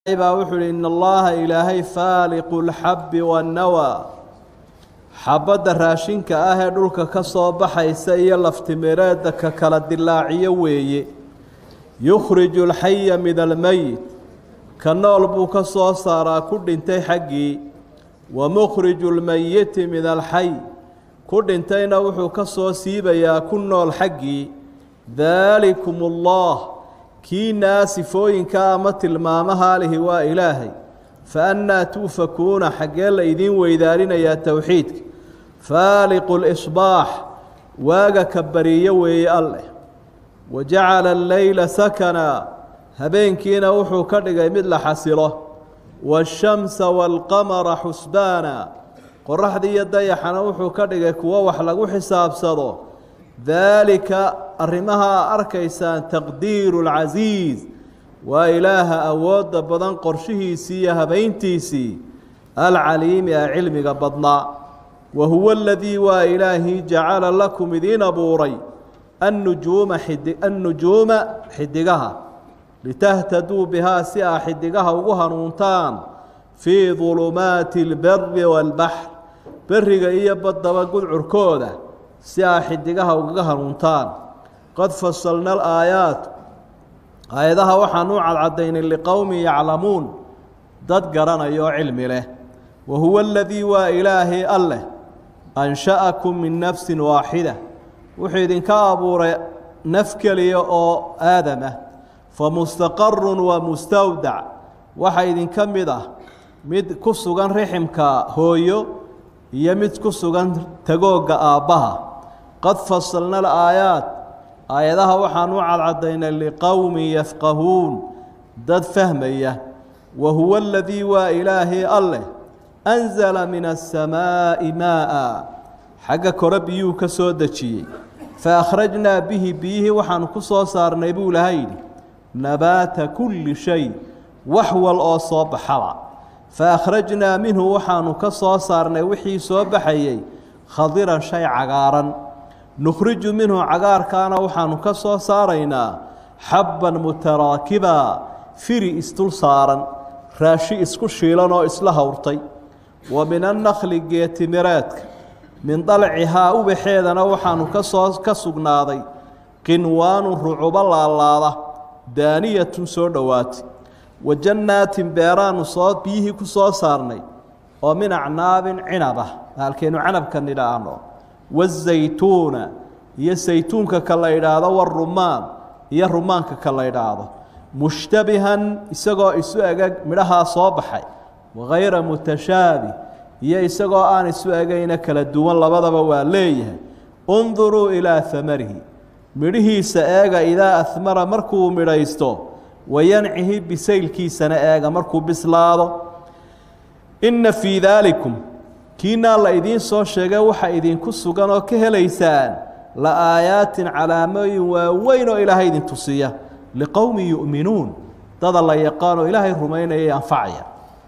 baa wuxuu uhi in allaha ilaahay faaliqu lxabbi wannawaa xabadda raashinka ah ee dhulka ka soo baxaysa iyo laftimireedda ka kala dilaaciyo weeye yukhriju alxaya min almeyit ka nool buu ka soo saaraa ku dhintay xaggii wa mukhriju lmeyiti min alxay ku dhintayna wuxuu ka soo siibayaa ku nool xaggii daalikum allah kii naasifooyinka ama tilmaamaha lihi waa ilaahay fa annaa tuufakuuna xaggee la idiin weydaarinayaa towxiidka faaliqu lisbaax waaga ka bariyo weeye alleh wa jacala alleyla sakanaa habeenkiina wuxuu ka dhigay mid la xasilo waashamsa waalqamara xusbaana qoraxdii iyo dayaxana wuxuu ka dhigay kuwo wax lagu xisaabsado daalika arrimaha arkaysaan taqdiiru lcasiis waa ilaaha awoodda badan qorshihiisii iyo habayntiisii alcaliimi ee cilmiga badnaa wa huwa aladii waa ilaahii jacala lakum idiin abuuray annujuuma xidi annujuuma xidigaha litahtaduu bihaa si aa xidigaha ugu hanuuntaan fii dulumaati اlberi wاlbaxr beriga iyo baddaba gudcurkooda si aa xidigaha ugaga hanuuntaan qad fasalna alaayaat aayadaha waxaan u cadcadaynay liqowmin yaclamuun dad garanaya oo cilmi leh wa huwa aladii waa ilaahay alleh ansha'akum min nafsin waaxida wuxuu idinka abuuray naf keliya oo aadam ah famustaqarun wa mustawdac waxaa idinka mid ah mid ku sugan riximka hooyo iyo mid ku sugan tagoogga aabbaha qad fasalna alaayaat aayadaha waxaan u cadcadaynay liqowmin yafqahuun dad fahmaya wa huwa aladii waa ilaahay alleh anzala min asamaa'i maa'a xagga kore biyuu ka soo dejiyey fa akhrajnaa bihi biyihii waxaanu ku soo saarnay buu laha yidhi nabaata kulli shay wax wal oo soo baxaba fa akhrajnaa minhu waxaanu ka soo saarnay wixii soo baxayey khadiran shay cagaaran nukhriju minhu cagaarkaana waxaanu ka soo saaraynaa xabban mutaraakiba firi isdul saaran raashi isku shiilan oo isla howrtay wa min annakli geetimireedka min dalcihaa ubaxeedana waxaanu kasoo ka sugnaaday qinwaanu rucubo laalaada daaniyatun soo dhowaatay wa jannaatin beeraanu soo biyihii ku soo saarnay oo min acnaabin cinab ah halkeenu canabka nidhaahno wazaytuuna iyo saytuunka ka la idhaahdo warumaan iyo rumaanka ka la idhaahdo mushtabihan isagoo isu egeg midhahaa soo baxay wagayra mutashaabih iyo isagoo aan isu egayna kala duwan labadaba waa leeyahay unduruu ilaa hamarihi midhihiisa eega idaa ahmara markuu midhaysto wayancihi bisaylkiisana eega markuu bislaado inna fii daalikum kiinaa la idiin soo sheegay waxa idinku sugan oo ka helaysaan la aayaatin calaamooyin waaweyn oo ilaahay idin tusiya liqowmin yu'minuun dada la yaqaanoo ilaahay rumaynayay anfacaya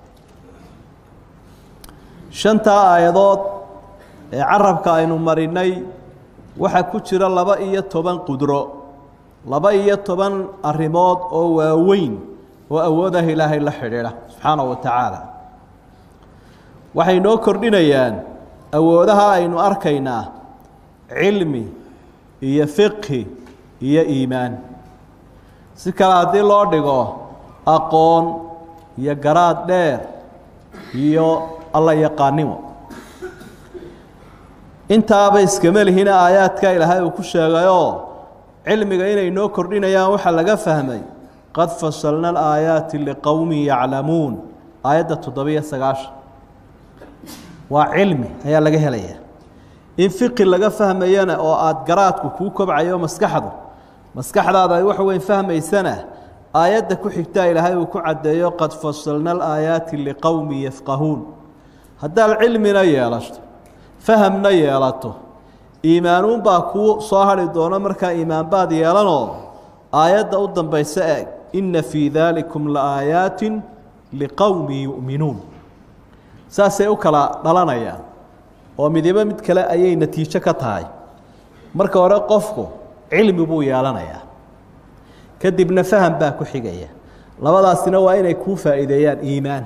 shantaa aayadood ee carabka aynu marinay waxaa ku jira laba iyo toban qudro laba iyo toban arrimood oo waaweyn oo awoodah ilaahay la xidhiidha subxaanahu wa tacaala waxay noo kordhinayaan awoodaha aynu arkaynaa cilmi iyo fiqhi iyo iimaan si kale haddii loo dhigo aqoon iyo garaad dheer iyo alla yaqaanimo intaaba iskama lihina aayaadka ilaahay uu ku sheegayoo cilmiga inay noo kordhinayaan waxaa laga fahmay qad fasalna alaayaati liqowmin yaclamuun aayadda toddobiyo sagaashan waa cilmi ayaa laga helaya in fiqi laga fahmayana oo aada garaadku kuu kobcayo maskaxdu maskaxdaada ay wax weyn fahmaysana aayadda ku xigtaa ilaahay uu ku caddeeyo qad fasalna alaayaati liqowmin yafqahuun haddaad cilmina yeelato fahamna yeelato iimaanuunbaa kuu soo hadhi doono markaa iimaanbaad yeelanoo aayadda u dambaysa eeg inna fii daalikum laaayaatin liqowmin yu'minuun saasay u kala dhalanayaan oo midibo mid kale ayay natiijo ka tahay marka hore qofku cilmi buu yeelanayaa kadibna faham baa ku xigaya labadaasina waa inay kuu faa'iideeyaan iimaan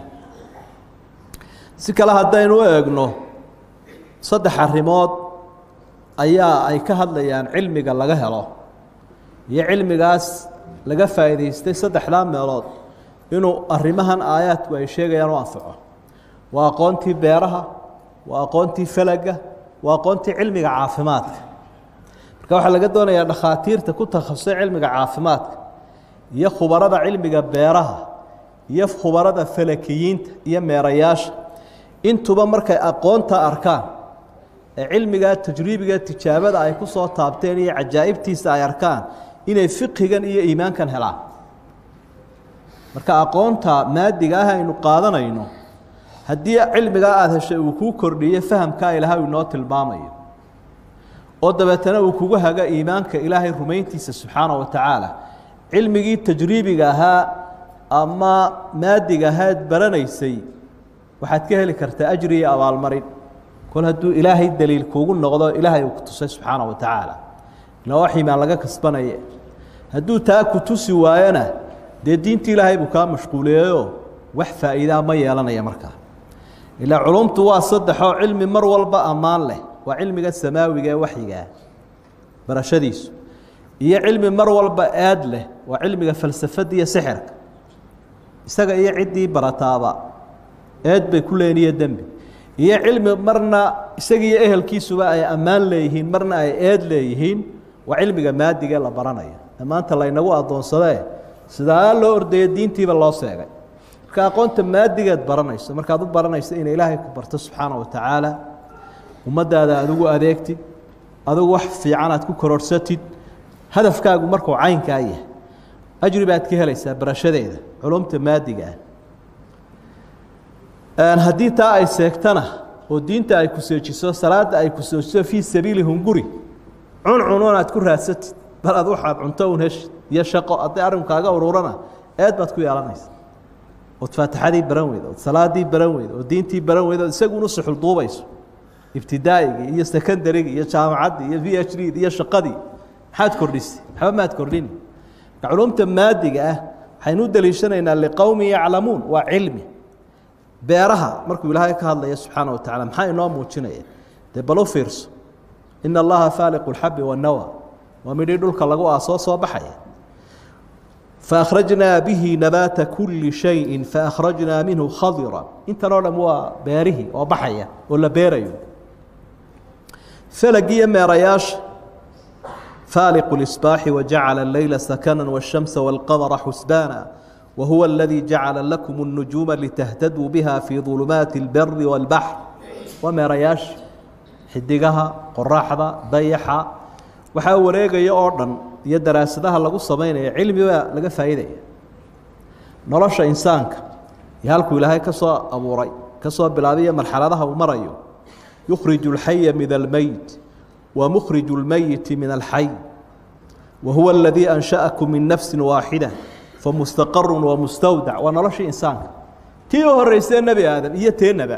si kale haddaynu u eegno saddex arrimood ayaa ay ka hadlayaan cilmiga laga helo iyo cilmigaas laga faa'iidaystay saddexdaa meelood inuu arrimahan aayaadku ay sheegayaan u anfaco waa aqoontii beeraha waa aqoontii falaga waa aqoontii cilmiga caafimaadka marka waxaa laga doonayaa dhakhaatiirta ku takhasusay cilmiga caafimaadka iyo khubarada cilmiga beeraha iyo khubarada falakiyiinta iyo meerayaasha intuba markay aqoonta arkaan ee cilmigaa tajriibiga tijaabada ay ku soo taabteen iyo cajaa'ibtiisa ay arkaan inay fiqigan iyo iimaankan helaan marka aqoonta maadiga ah aynu qaadanayno haddii cilmigaa aada heshay uu kuu kordhiyo fahamkaa ilahay uu inoo tilmaamayo oo dabeetana uu kugu haga iimaanka ilaahay rumayntiisa subxaana wa tacaala cilmigii tajriibiga ahaa ama maadiga ahaad baranaysay waxaad ka heli kartaa ajri iyo abaalmarin kol hadduu ilaahay daliil kuugu noqdo ilaahay uu ku tusay subxaana wa tacaala ila wax iimaan laga kasbanaye hadduu taa ku tusi waayona dee diintii ilaahay buu kaa mashquuliyeyo wax faa'iidaa ma yeelanaya markaa ilaa culumtu waa saddexoo cilmi mar walba ammaan leh waa cilmiga samaawiga ee waxyigaa barashadiisu iyo cilmi mar walba aad leh waa cilmiga falsafada iyo sixirka isaga iyo ciddii barataaba eed bay ku leeniyo dembi iyo cilmi marna isagiiyo ehelkiisuba ay ammaan leeyihiin marna ay eed leeyihiin waa cilmiga maadigae la baranayo ee maanta laynagu addoonsadee sidaa loo ordayo diintiiba loo seegay marka aqoonta maadigeed baranayso markaad u baranayso inay ilaahay ku barto subxaana wa tacaala ummaddaada adigu adeegtid adigu wax fiican aad ku kororhsatid hadafkaagu markuu caynkaa yahay ajri baad ka helaysaa barashadeeda culumta maadiga ah haddii taa ay seegtana oo diinta ay ku seejiso salaada ay ku seejiso fii sabiili hunguri cuncunuun aad ku raadsatid bal ad waxaad cunto un heshid iyo shaqo hadday arrinkaaga ururana eed baad ku yeelanaysa ood faatixadii baran weyda ood salaadii baran weyda oo diintii baran weyda ood isagunu suxul duubayso ibtidaa'igii iyo secondarygii iyo jaamacaddii iyo v h d iyo shaqadii maxaad kordhisay waxba maad kordhini marka culumta maadiga ah waxaynu u daliishanaynaa liqowmin yaclamuun waa cilmi beeraha markuu ilaahay ka hadlaya subxaana wa tacala maxaa inoo muujinaya dee bal u fiirso ina allaha faaliqu lxabi wannawa waa midhii dhulka lagu aasoo soo baxaya faakhrajnaa bihi nabaata kuli shayin faakhrajnaa minhu khadira intan oo dham waa beerihii oo baxaya oo la beerayo falagiyo meerayaasha faaliqu اlisbaaxi wajacala اleyla sakana wالshamsa wاlqamara xusbaana wahuwa اladii jacala lakum الnujuuma litahtaduu biha fii ظulumaati اlberi wاlbaxr waa meerayaasha xidigaha qoraxda dayaxa waxaa wareegaya oo dhan iyo daraasadaha lagu samaynaya cilmibaa laga faa'iidaya nolosha insaanka iyo halkuu ilaahay ka soo abuuray ka soo bilaabiya marxaladaha uu marayo yukhriju اlxaya min almeyt wa mukhriju اlmeyiti min alxay wa huwa aladii ansha'akum min nafsi waaxida famustaqaru wamustawdac waa noloshii insaanka tii u horeysee nebi aadam iyo teenaba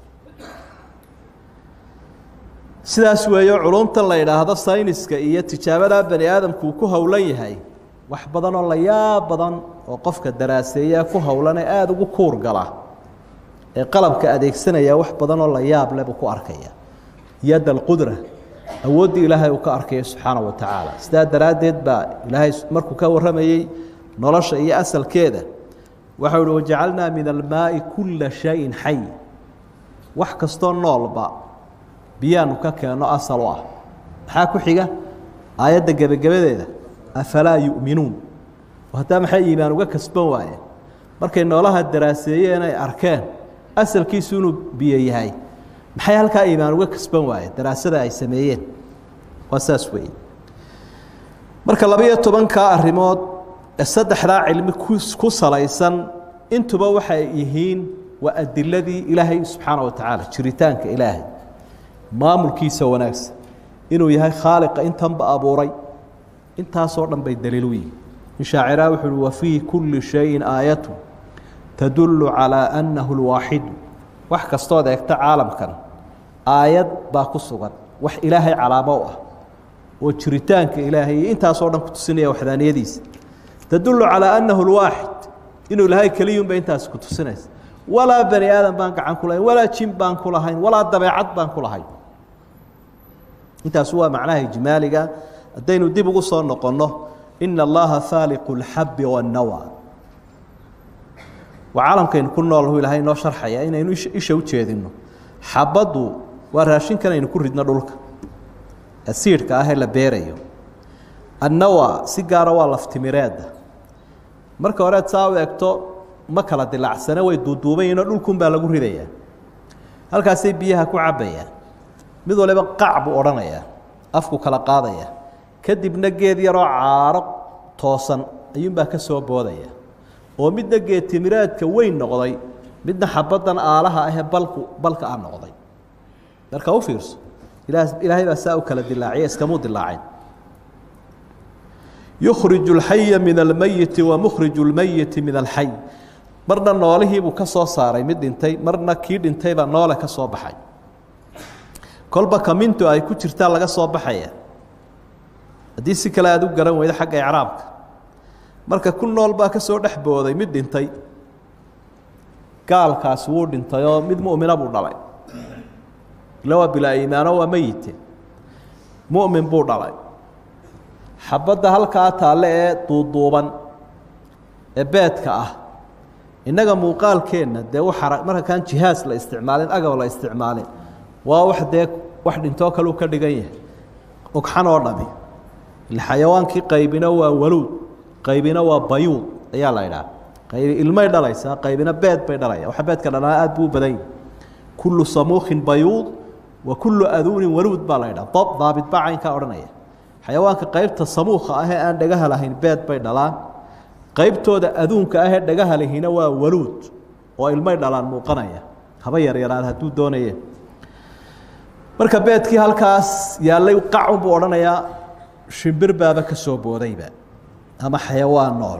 sidaas weeyo culumtan la yidhaahdo sayniska iyo tijaabada bani aadamku uu ku howlan yahay wax badan oo la yaab badan oo qofka daraaseeyaa ku howlane aada ugu kuur gala ee qalabka adeegsanaya wax badan oo la yaab leh buu ku arkaya yad alqudra awooddii ilaahay uu ka arkaya subxaana wa tacaala sidaa daraaddeed baa ilaahay markuu ka warramayey nolosha iyo asalkeeda waxau uhi wajacalnaa min almaai kulla shayin xay wax kastoo noolba biyaanu ka keenno asal u ah maxaa ku xiga aayadda gebagabadeeda afalaa yu'minuun haddaa maxay iimaan uga kasban waayeen markay noolaha daraaseeyeen ay arkeen asalkiisu inuu biyo yahay maxay halkaa iimaan uga kasban waayeen daraasada ay sameeyeen waa saas weeye marka laba-iyo tobankaa arrimood ee saddexdaa cilmi ku salaysan intuba waxay yihiin waa adiladii ilaahay subxaana wa tacaala jiritaanka ilaahay maamulkiisa wanaagsan inuu yahay khaaliqa intanba abuuray intaasoo dhan bay daliil u yihin in shaaciraha wuxu uhi wafii kulli shayin aayatu tadullu calaa annahu lwaaxidu wax kastood eegta caalamkan aayad baa ku sugan wax ilaahay calaamo u ah oo jiritaanka ilaahay iyo intaasoo dhan ku tusinaya waxdaaniyadiisa tadullu calaa annahu lwaaxid inuu ilaahay keliyunba intaasi ku tusinaysa walaa bani aadam baan gacan ku lahayn walaa jin baan ku lahayn walaa dabeecad baan ku lahayn intaas waa macnaha ijmaaliga haddaynu dib ugu soo noqonno ina allaha faaliqu اlxabi wاnnawa waa caalamkaynu ku noolhu ilaahay inoo sharxaya inaynu isha u jeedino xabaddu waa raashinkan aynu ku ridno dhulka asiidhka ah ee la beerayo annawa si gaara waa laftimireedda marka horeed saa u egto ma kala dilaacsane way duuduubayinoo dhulkunbaa lagu ridayaa halkaasay biyaha ku cabbayaan mid waliba qac buu odhanayaa afku kala qaadaya kadibna geed yaroo caaro toosan ayuunbaa ka soo boodaya oo midna geed timiraadka weyn noqday midna xabaddan aalaha ahee balku balka ah noqday marka u fiirso ilaa ilaahay baa saa u kala dilaaciya iskamuu dilaacin yukhriju اlxaya min almeyiti wa mukhriju اlmeyiti min alxay marna noolihiibuu ka soo saaray mid dhintay marna kii dhintayba noole ka soo baxay kolba kamintu ay ku jirtaa laga soo baxaya haddii si kale aada u garan weydo xagga icraabka marka ku nool baa ka soo dhex booday mid dhintay gaalkaasi wuu dhintay oo mid mu'mina buu dhalay ila waa bilaa iimaano waa meyite mu'min buu dhalay xabadda halkaa taalle ee duuduuban ee beedka ah innaga muuqaalkeenna dee waxara marka kaan jihaas la isticmaalin agab la isticmaalin waa wax dee wax dhintoo kaleu ka dhigan yahay ogxan oo dhami xayawaankii qaybina waa waluud qaybina waa bayuud ayaa la idhaha qaybi ilmay dhalaysaa qaybina beed bay dhalaya waxa beedka dhalaa aad buu u badan yahi kullu samuukin bayuud wa kullu aduunin waluud baa la idhaha dob daabit baa caynkaa odhanaya xayawaanka qaybta samuuka ahee aan dhagaha lahayn beed bay dhalaan qaybtooda aduunka ahee dhagaha lahina waa waluud oo ilmay dhalaan muuqanaya haba yaryaraad hadduu doonaye marka beedkii halkaas yaallay qacun buu odhanayaa shimbir baaba ka soo boodayba ama xayawaan nool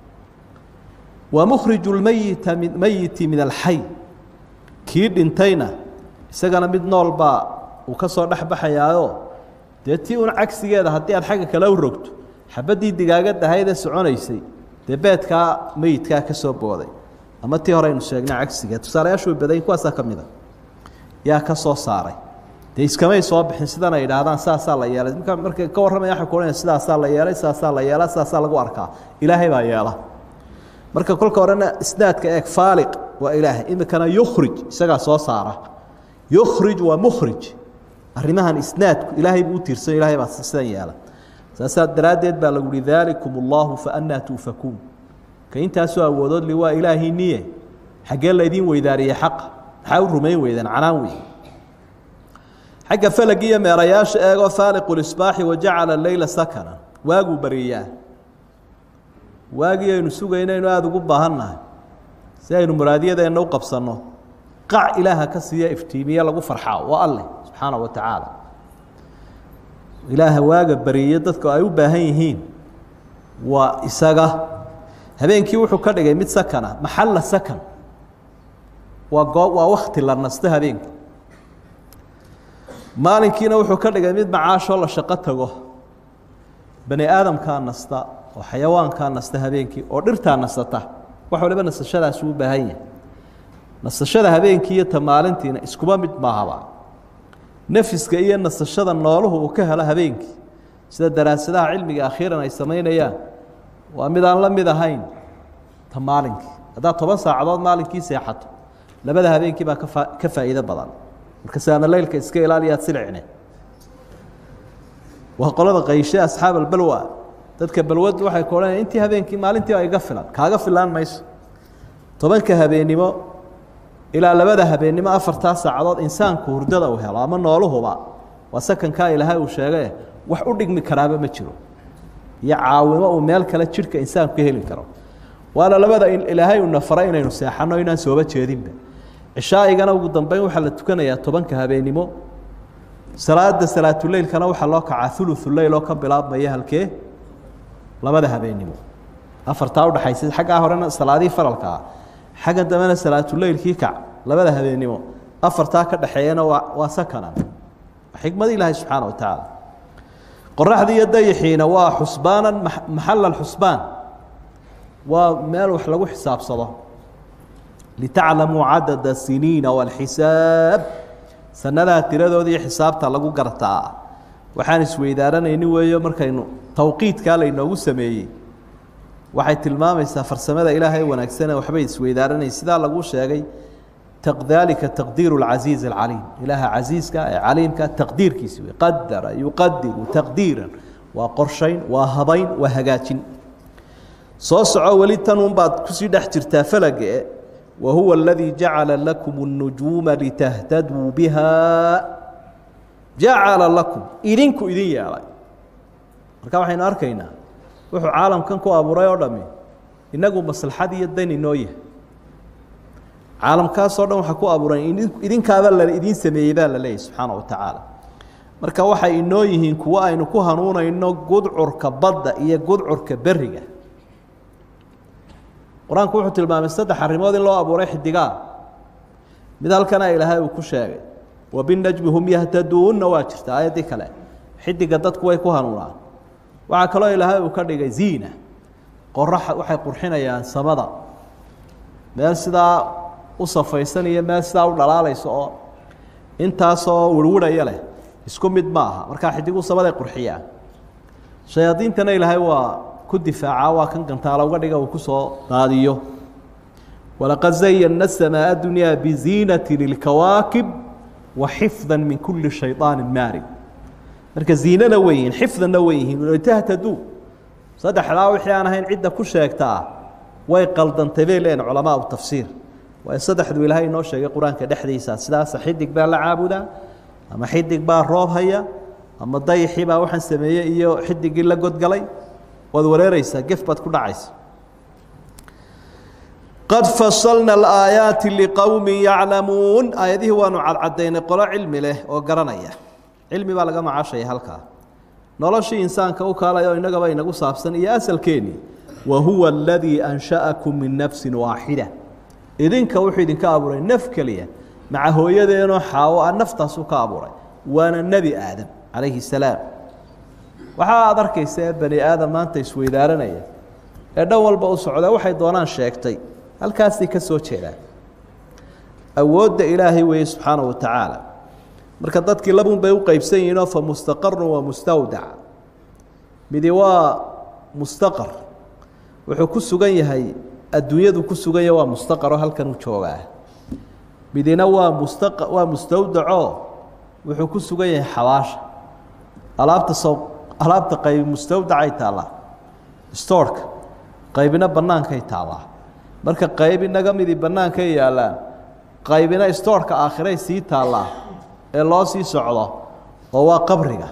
wa mukhriju lmeyita mi meyiti min alxay kii dhintayna isagana mid nool baa uu ka soo dhex baxayaayo dee tii un cagsigeeda haddii aad xagga kale u rogto xabaddii digaagadahayde soconaysay dee beedkaa meyidkaa ka soo booday ama tii hore aynu sheegnay cagsigeed tusaalayaashu way badayin kuwaasaa ka mid a yaa ka soo saaray dee iskamay soo bixin sidan ay idhaahdaan saasaa la yeelay marka markay ka warramaya waxay ku odhanaya sidaasaa la yeelay saasaa la yeela sidaasaa lagu arkaa ilaahay baa yeela marka kolka horena isnaadka eeg faaliq waa ilaahay imikana yukhrij isagaa soo saara yukhrij waa mukhrij arrimahan isnaadku ilaahay buu u tiirsan ilahay baa sidan yeela saasaa daraaddeed baa lagu uhi daalikum allahu fa annaa tuufakuun ka intaasoo awoodood li waa ilaahii niye xaggee laydiin weydaariyey xaqa maxaa u rumayn weydeen canaan wey xagga falagi iyo meerayaasha eegoo faaliqu lisbaaxi wajacala leyla sakana waaguu bariyaa waagii aynu sugaynaynu aada ugu baahannahay si aynu muraadiyadeenna u qabsanno qac ilaaha ka siiya iftiimiye lagu farxaa waa alleh subxaana wa tacaala ilaaha waaga bariye dadku ay u baahan yihiin waa isaga habeenkii wuxuu ka dhigay mid sakana maxalla sakan waa goo waa wakti la nasto habeenkii maalinkiina wuxuu ka dhigay mid macaashoo la shaqo tago bani aadamkaa nasta oo xayawaankaa nasta habeenkii oo dhirtaa nasata wax waliba nasashadaasi u baahan yahay nasashada habeenkii iyo ta maalintiina iskuba mid maahaba nefiska iyo nasashada nooluhu uu ka helo habeenkii sida daraasadaha cilmiga akhiiran ay samaynayaan waa mid aan la mid ahayn ta maalinkii haddaad toban saacadood maalinkii seexato labada habeenkii baa ka fa ka faa'iido badan marka saana leylka iska ilaaliyaad silicne waa qolada qayshe asxaab albalwa dadka balwadu waxay ku odhanaya intii habeenkii maalintii baa iga filan kaaga filaan mayso tobanka habeennimo ilaa labada habeennimo afartaa saacadood insaanku hurdada uu helo ama nooluhuba waa sakankaa ilaahay uu sheegae wax u dhigmi karaaba ma jiro iyo caawimo uu meel kale jidhka insaanku ka heli karo waana labada ilaahay uuna faray inaynu seexanno inaan sooba jeedinba cishaaigana ugu dambeyn waxaa la tukanayaa tobanka habeennimo salaada salaatuleylkana waxaa loo kacaa uluuleyl oo ka bilaabmaya halkee labada habeennimo afartaa udhaxaysa xaggaa horena salaadihii faralkaa xaggan dambena salaatuleylkii kac labada habeennimo afartaa ka dhexeeyana waa waa sakana xikmad ilaahay subxaana wa tacaala qoraxdii iyo dayixiina waa xusbaanan maxala xusbaan waa meel wax lagu xisaabsado litaclamuu cadada siniina walxisaab sanadaha tiradooda iyo xisaabta lagu gartaa waxaan isweydaaranayni weeyo markaynu tawqiidkaa laynoogu sameeyey waxay tilmaamaysaa farsamada ilaahay wanaagsane waxbay isweydaaranay sidaa lagu sheegay dalika taqdiiru اlcasiiz اlcaliim ilaaha casiiska ee caliimka taqdiirkiisi wey qadara yuqadiru taqdiiran waa qorshayn waa habayn waa hagaajin soo soco weli tan unbaad kusii dhex jirtaa falage wahuwa اladii jacala lakum الnujuuma litahtaduu biha jacala lakum idinku idin yeelay marka waxaynu arkaynaa wuxuu caalamkan ku abuuray oo dhami inagu maslaxad iyo dan inoo yahay caalamkaasoo dhan waxaa ku abuuran idinkaaba la idiin sameeyey baa la leeyahy subxaana wa tacaala marka waxay inoo yihiin kuwo aynu ku hanuunayno gudcurka badda iyo gudcurka beriga qur-aanku wuxuu tilmaamay saddex arrimood in loo abuuray xidigaa mid halkana ilaahay uu ku sheegay wabinajmi hum yahtaduunna waa jirta aayaddii kale xidiga dadku way ku hanuunaan waxaa kaloo ilaahay uu ka dhigay ziina qorax waxay qurxinayaan samada meel sidaa u safaysan iyo meel sidaa u dhalaalaysa oo intaasoo wirwirhaya leh isku mid ma aha markaa xidigu samaday qurxiyaan shayaadiintana ilaahay waa ku difaaca waa kan gantaala uga dhiga uu kusoo daadiyo walaqad zayana الsamaaء dunyaa biziinati lilkawaakib wa xifda min kuli shayطaani maarid marka ziinana wey yihiin xifdanna wey yihiin litahtaduu saddexdaa wixii aan ahayn cidda ku sheegtaa way qaldantay bay leeyihin culamaa tafsiir waayo saddexdu ilaahay inoo sheegay qur-aanka dhexdiisa sidaasa xidig baa la caabudaa ama xidig baa roob haya ama dayixii baa waxaan sameeyey iyo xidigii la godgalay waad wareereysaa gef baad ku dhacaysa qad fasalna alaayaati liqowmi yaclamuun aayadihii waanu cadcadaynay qolo cilmi leh oo garanaya cilmi baa laga macaashaya halkaa noloshii insaanka u kaalay oo innagaba inagu saabsan iyo asalkeennii wa huwa aladii ansha'akum min nafsin waaxida idinka wuxuu idinka abuuray naf keliya maca hooyadeenoo xaawo a naftaasuu ka abuuray waana nebi aadam calayhi salaam waxaa aad arkaysa ee bani aadam maanta isweydaaranaya ee dhan walba u socda waxay doonaan sheegtay halkaasay ka soo jeedaan awoodda ilaahay weeye subxaana wa tacaala marka dadkii labun bay u qeybsan yihiinoo fa mustaqarun wa mustawdac midi waa mustaqar wuxuu ku sugan yahay adduunyadu ku sugan yahay waa mustaqaroo halkan uu joogaa midina waa musta waa mustawdacoo wuxuu ku sugan yahay xabaasha alaabta sow alaabta qaybi mustawdacay taallaa stoorka qaybina bannaankay taallaa marka qayb inaga midii bannaankay yaallaan qaybina stoorka aakhiray sii taallaa ee loo sii socdo oo waa qabriga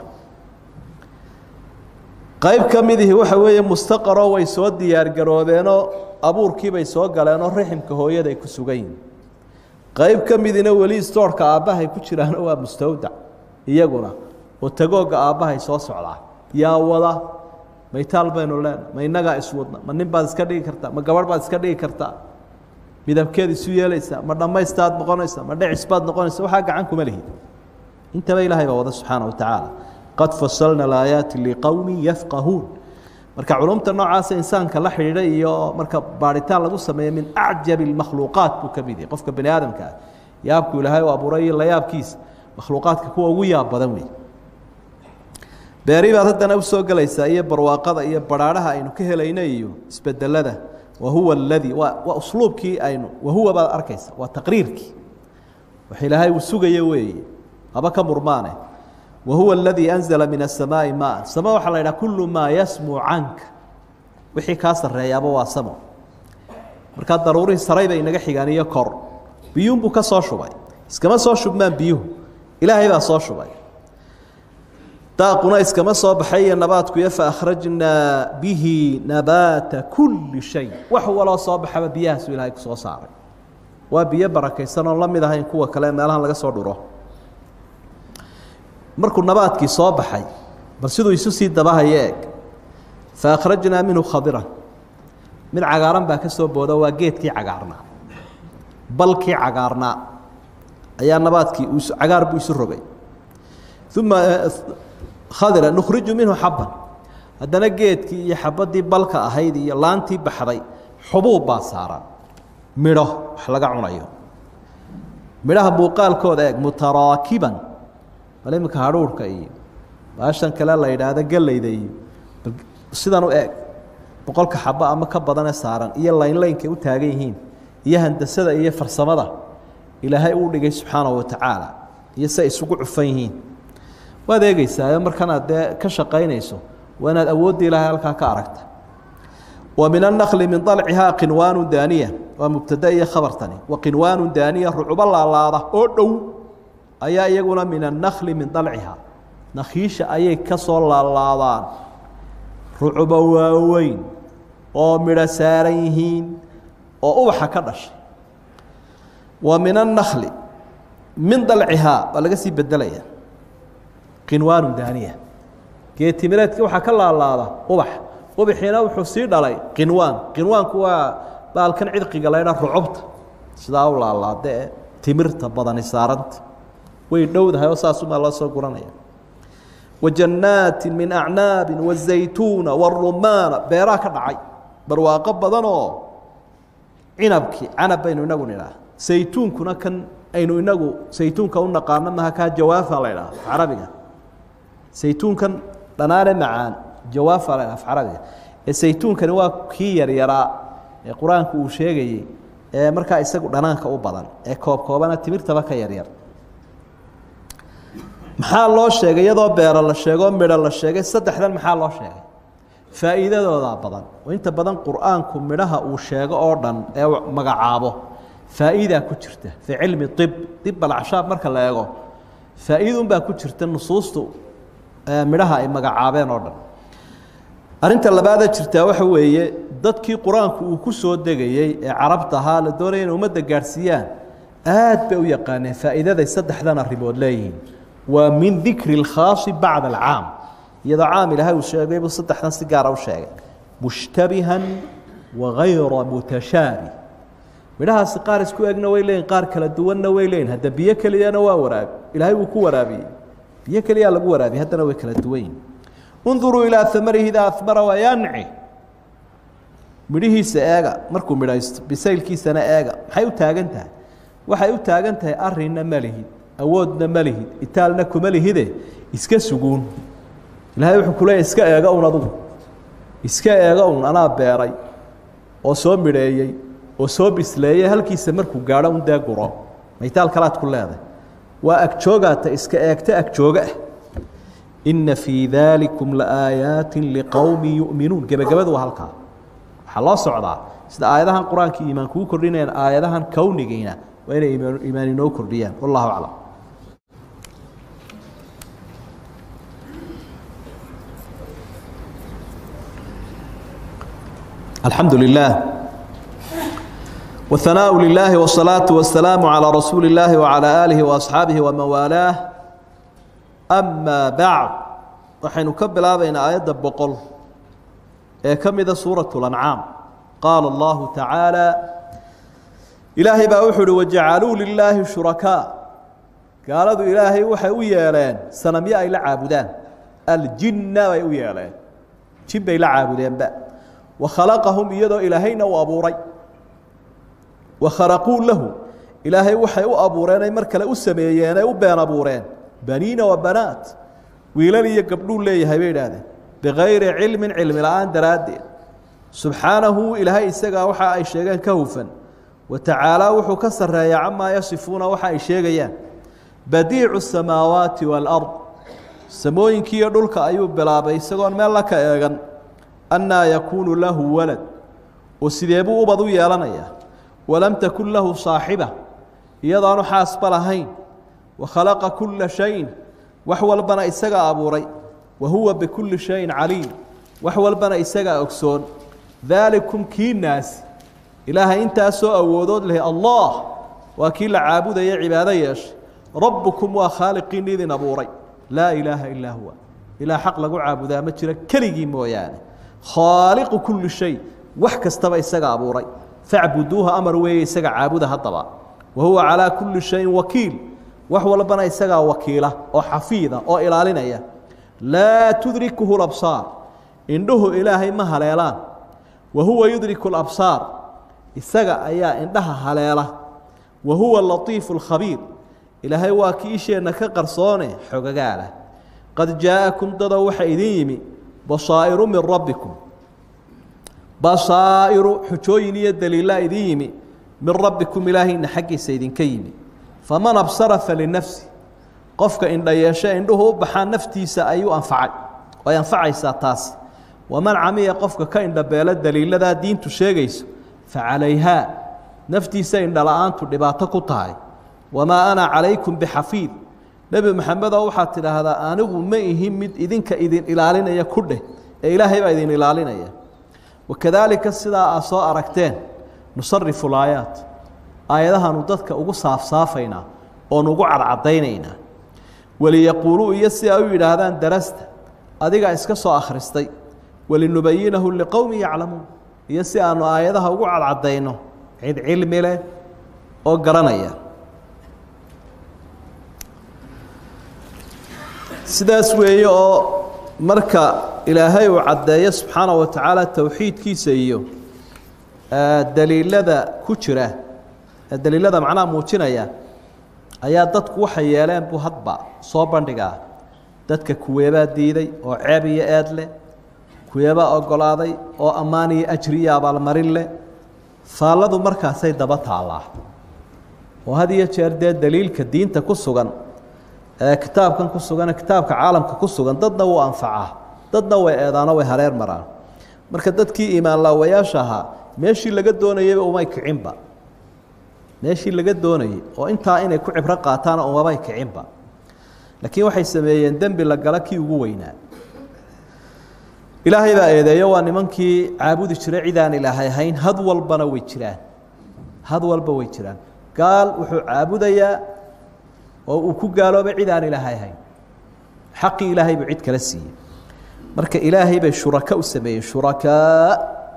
qayb ka midihi waxa weeye mustaqaroo way soo diyaargaroobeenoo abuurkiibay soo galeenoo raximka hooyada ay ku sugan yihin qayb ka midina weli stoorka aabbahay ku jiraano waa mustawdac iyaguna oo tagoogga aabbahay soo socdaa yaa wada maytaal baynu leenahay ma innagaa iswadna ma nin baad iska dhigi kartaa ma gabadh baad iska dhigi kartaa midabkeed isu yeelaysaa ma dhammaystaad noqonaysaa ma dhicis baad noqonaysa waxaa gacan kuma lihid intaba ilaahay baa wada subxaana wa tacaala qad fasalna alaayaati liqowmin yafqahuun marka culumta noocaasa insaanka la xidhiidha iyo marka baaritaan lagu sameeyo min acjabi اmakhluuqaat buu ka mid yahay qofka bani aadamka ah yaabku ilaahay u abuuray iyo la yaabkiisa makhluuqaadka kuwa ugu yaab badan wey beeri baad haddana usoo gelaysaa iyo barwaaqada iyo baraadhaha aynu ka helayna iyo isbedelada wahuwa aladii waa waa usluubkii aynu wahuwa baad arkaysa waa taqriirkii wax ilaahay uu sugayo weeye haba ka murmaane wahuwa aladii anzala min asamaa'i maa samo waxaa la yidhaha kullu maa yasmuu canka wixii kaa sarreeyaaba waa samo markaa daruurihii saray bay inaga xigaan iyo kor biyuunbuu ka soo shubay iskama soo shubmaan biyuhu ilaahay baa soo shubay daaquna iskama soo baxay iyo nabaadkuyo faakhrajnaa bihi nabaata kulli shay wax waloo soo baxaba biyahaasu ilaahay ku soo saaray waa biyo barakaysan oon la mid ahayn kuwa kale meelahan laga soo dhuro markuu nabaadkii soo baxay bal siduu isu sii dabahaya eeg faakhrajnaa minhu khadiran mid cagaaran baa ka soo booda waa geedkii cagaarnaa balkii cagaarnaa ayaa nabaadkii cagaar buu isu rogay uma khadira nukhriju minhu xabban haddana geedkii iyo xabaddii balka ahayd iyo laantii baxday xubuub baa saaran midho wax laga cunayo midhaha muuqaalkooda eeg mutaraakiban bal iminka hadhuurhka iyo baashan kale la yidhaahdo gellayda iyo sidan u eeg boqolka xabo ama ka badane saaran iyo laynlaynkay u taagan yihiin iyo handasada iyo farsamada ilaahay uu dhigay subxaanahu watacaala iyo si ay isugu cufan yihiin waad eegeysaayo markanaad dee ka shaqaynayso waa inaad awoodda ilaahay halkaa ka aragta wa min annakli min dalcihaa qinwaanu daaniya waa mubtada iyo khabartani wa qinwaanu daaniya rucubo laalaada oo dhow ayaa iyaguna min annakli min dalcihaa nakhiisha ayay ka soo laalaadaan rucubo waaweyn oo midho saaran yihiin oo ubaxa ka dhashay wa min annakli min dalcihaa waa laga sii bedelaya qinwaanu daaniya geetimireedki waxaa ka laalaada ubax ubaxiina wuxuu sii dhalay qinwaan qinwaanku waa baalkan cidqiga laydha rucubta sidaa u laalaada ee timirta badani saaranta way dhowdahay oo saasumaa loo soo guranaya wa jannaati min acnaabi wazaytuuna warumaana beeraha ka dhacay barwaaqo badan oo cinabkii canab baynu inagu nidhaah saytuunkuna kan aynu inagu saytuunka u naqaano maha kaa jawaafa la ydhaha carabiga saytuunkan dhanaane macaan jawaafa la ydhaha carabiga ee saytuunkani waa kii yaryaraa ee qur-aanku uu sheegayey ee markaa isagu dhanaanka u badan ee koob koobana timirtaba ka yaryar maxaa loo sheegay iyadoo beero la sheegoo midho la sheegay saddexdan maxaa loo sheegay faa'iidadoodaa badan oo inta badan qur-aanku midhaha uu sheego oo dhan ee magacaabo faa'iidaa ku jirta fii cilmi ib ib alcacshaab marka la eego faa'iidunbaa ku jirta nusuustu midhaha ay magacaabeen oo dhan arrinta labaada jirtaa waxa weeye dadkii qur-aanku uu ku soo degayey ee carabta ahaa la doonaya inay ummadda gaadhsiiyaan aad bay u yaqaaneen faa'iidaday saddexdan arrimood leeyihiin waa min dikri اlkhaasi bacda alcaam iyadoo caam ilaahay uu sheegay buu saddexdan si gaara u sheegay mushtabihan wagayra mutashaabih midhahaasi qaar isku egna way leeyihin qaar kala duwanna way leeyihin hadda biyo keliyana waa waraabi ilaahay wuu ku waraabiyey biyo keliyaa lagu waraabiyey haddana way kala duwan yihin unduruu ilaa amarihi idaa amara wayanci midhihiisa eega markuu midhaysto bisaylkiisana eega maxay u taagan tahay waxay u taagan tahay arinna ma lihid awoodna ma lihid itaalna kuma lihide iska suguun ilaahay wuxuu ku leeyahy iska eega un adugu iska eega un anaa beeray oo soo midheeyey oo soo bisleeyey halkiisa markuu gaadho un dee guro maytaal kalaad ku leedahay waa agjoogaata iska eegta agjooga ah inna fii daalikum laaayaati liqowmi yu'minuun gebagabadu waa halkaa waxaa loo socdaa sida aayadahan qur-aanka iimaan kuu kordhinayaan aayadahan kownigiina waa inay iimaan inoo kordhiyaan wallahu aclam alxamdu lilah whanaaء lilahi wالsalaaةu wasalaamu calىa rasuuli اllaahi wacalى aalihi waasxaabihi waman waalaah ama bacd waxaynu ka bilaabaynaa aayadda boqol ee ka mida suuraة اlancaam qaala allahu tacaalى ilaahay baa wuxuu uhi wajacaluu lilaahi shurakaa gaaladu ilaahay waxay u yeeleen sanamyo ay la caabudaan aljinna bay u yeeleen jin bay la caabudeenba wakhalaqahum iyadoo ilaahayna uu abuuray wakharaquu lahu ilaahay waxay u abuureen ay mar kale u sameeyeen ay u been abuureen baniina wa banaat wiilal iyo gabdhuu leeyahay bay idhaahdeen bikayri cilmin cilmi la-aan daraaddeed subxaanahu ilaahay isagaa waxa ay sheegeen ka hufan wa tacaalaa wuxuu ka sarreeya camaa yasifuuna waxa ay sheegayaan badiicu samaawaati waalard samooyinkiiyo dhulka ayuu bilaabay isagoon meel la ka eegan annaa yakuunu lahu walad oo sidee buu ubad u yeelanayaa walam takun lahu saaxiba iyadaanu xaasba lahayn wa khalaqa kulla shayin wax walbana isagaa abuuray wa huwa bikulli shayin caliim wax walbana isagaa ogsoon daalikum kii naasi ilaahay intaasoo awoodood leh allah waa kii la caabudaya cibaado yeeshay rabbukum waa khaaliqiin idin abuuray laa ilaaha ilaa huwa ilaa xaq lagu caabudaa ma jiro keligii mooyaane khaaliqu kulli shay wax kastaba isaga abuuray facbuduuha amar weeye isaga caabuda haddaba wa huwa calaa kulli shayin wakiil wax walbana isagaa wakiila oo xafiida oo ilaalinaya laa tudrikuhu labsaar indhuhu ilaahay ma haleelaan wa huwa yudriku labsaar isaga ayaa indhaha haleela wa huwa latiifu lkhabiir ilaahay waa kii isheenna ka qarsoone xogagaalah qad jaa'akum dado waxa idin yimi basaa'iru min rabbikum basaa'iru xujooyin iyo daliilaa idin yimi min rabbikum ilaahayna xaggiisa idinka yimi faman absara falinafsi qofka indha yeeshe indhuhu u baxaa naftiisa ayuu anfacay ay anfacaysaa taasi waman camiya qofka ka indhabeelo daliiladaa diintu sheegayso facalayhaa naftiisa indhala-aantu dhibaato ku tahay wamaa ana calaykum bixafiid nebi maxamedoo waxaad tidhaahdaa anigu ma ihin mid idinka idin ilaalinaya ku dheh ee ilaahay baa idin ilaalinaya wakadaalika sidaa aad soo aragteen nusarifu laayaat aayadahaanu dadka ugu saafsaafaynaa oon ugu cadcadaynaynaa waliyaquuluu iyo si ay u yidhaahdaan darasta adigaa iska soo akhristay walinubayinahu liqowmi yaclamuun iyo si aanu aayadaha ugu cadcadayno cid cilmi leh oo garanaya sidaas weeye oo marka ilaahay uu caddeeyo subxaana wa tacaala towxiidkiisa iyo daliilada ku jira daliilada macnaha muujinaya ayaa dadku waxay yeeleen buu hadba soo bandhigaa dadka kuweebaa diiday oo ceeb iyo eed leh kuweebaa ogolaaday oo ammaan iyo ajri iyo abaalmarin leh faalladu markaasay daba taallaa oo had iyo jeer dee daliilka diinta ku sugan ee kitaabkan ku sugan kitaabka caalamka ku sugan dadna wuu anfacaa dadna way eedaano way hareer maraan marka dadkii iimaan laawayaasha ahaa meeshii laga doonayeyba umay kicinba meeshii laga doonayey oo intaa inay ku cibro qaataana umabay kicinba laakiin waxay sameeyeen dembi la gala kii ugu weynaa ilaahay baa eedeeyo waa nimankii caabudi jiray cid aan ilaahay ahayn had walbana way jiraan had walba way jiraan gaal wuxuu caabudayaa oo uu ku gaaloobay cid aan ilaahay ahayn xaqii ilaahay buu cid kala siiyey marka ilaahay bay shuraka u sameeyeen shurakaa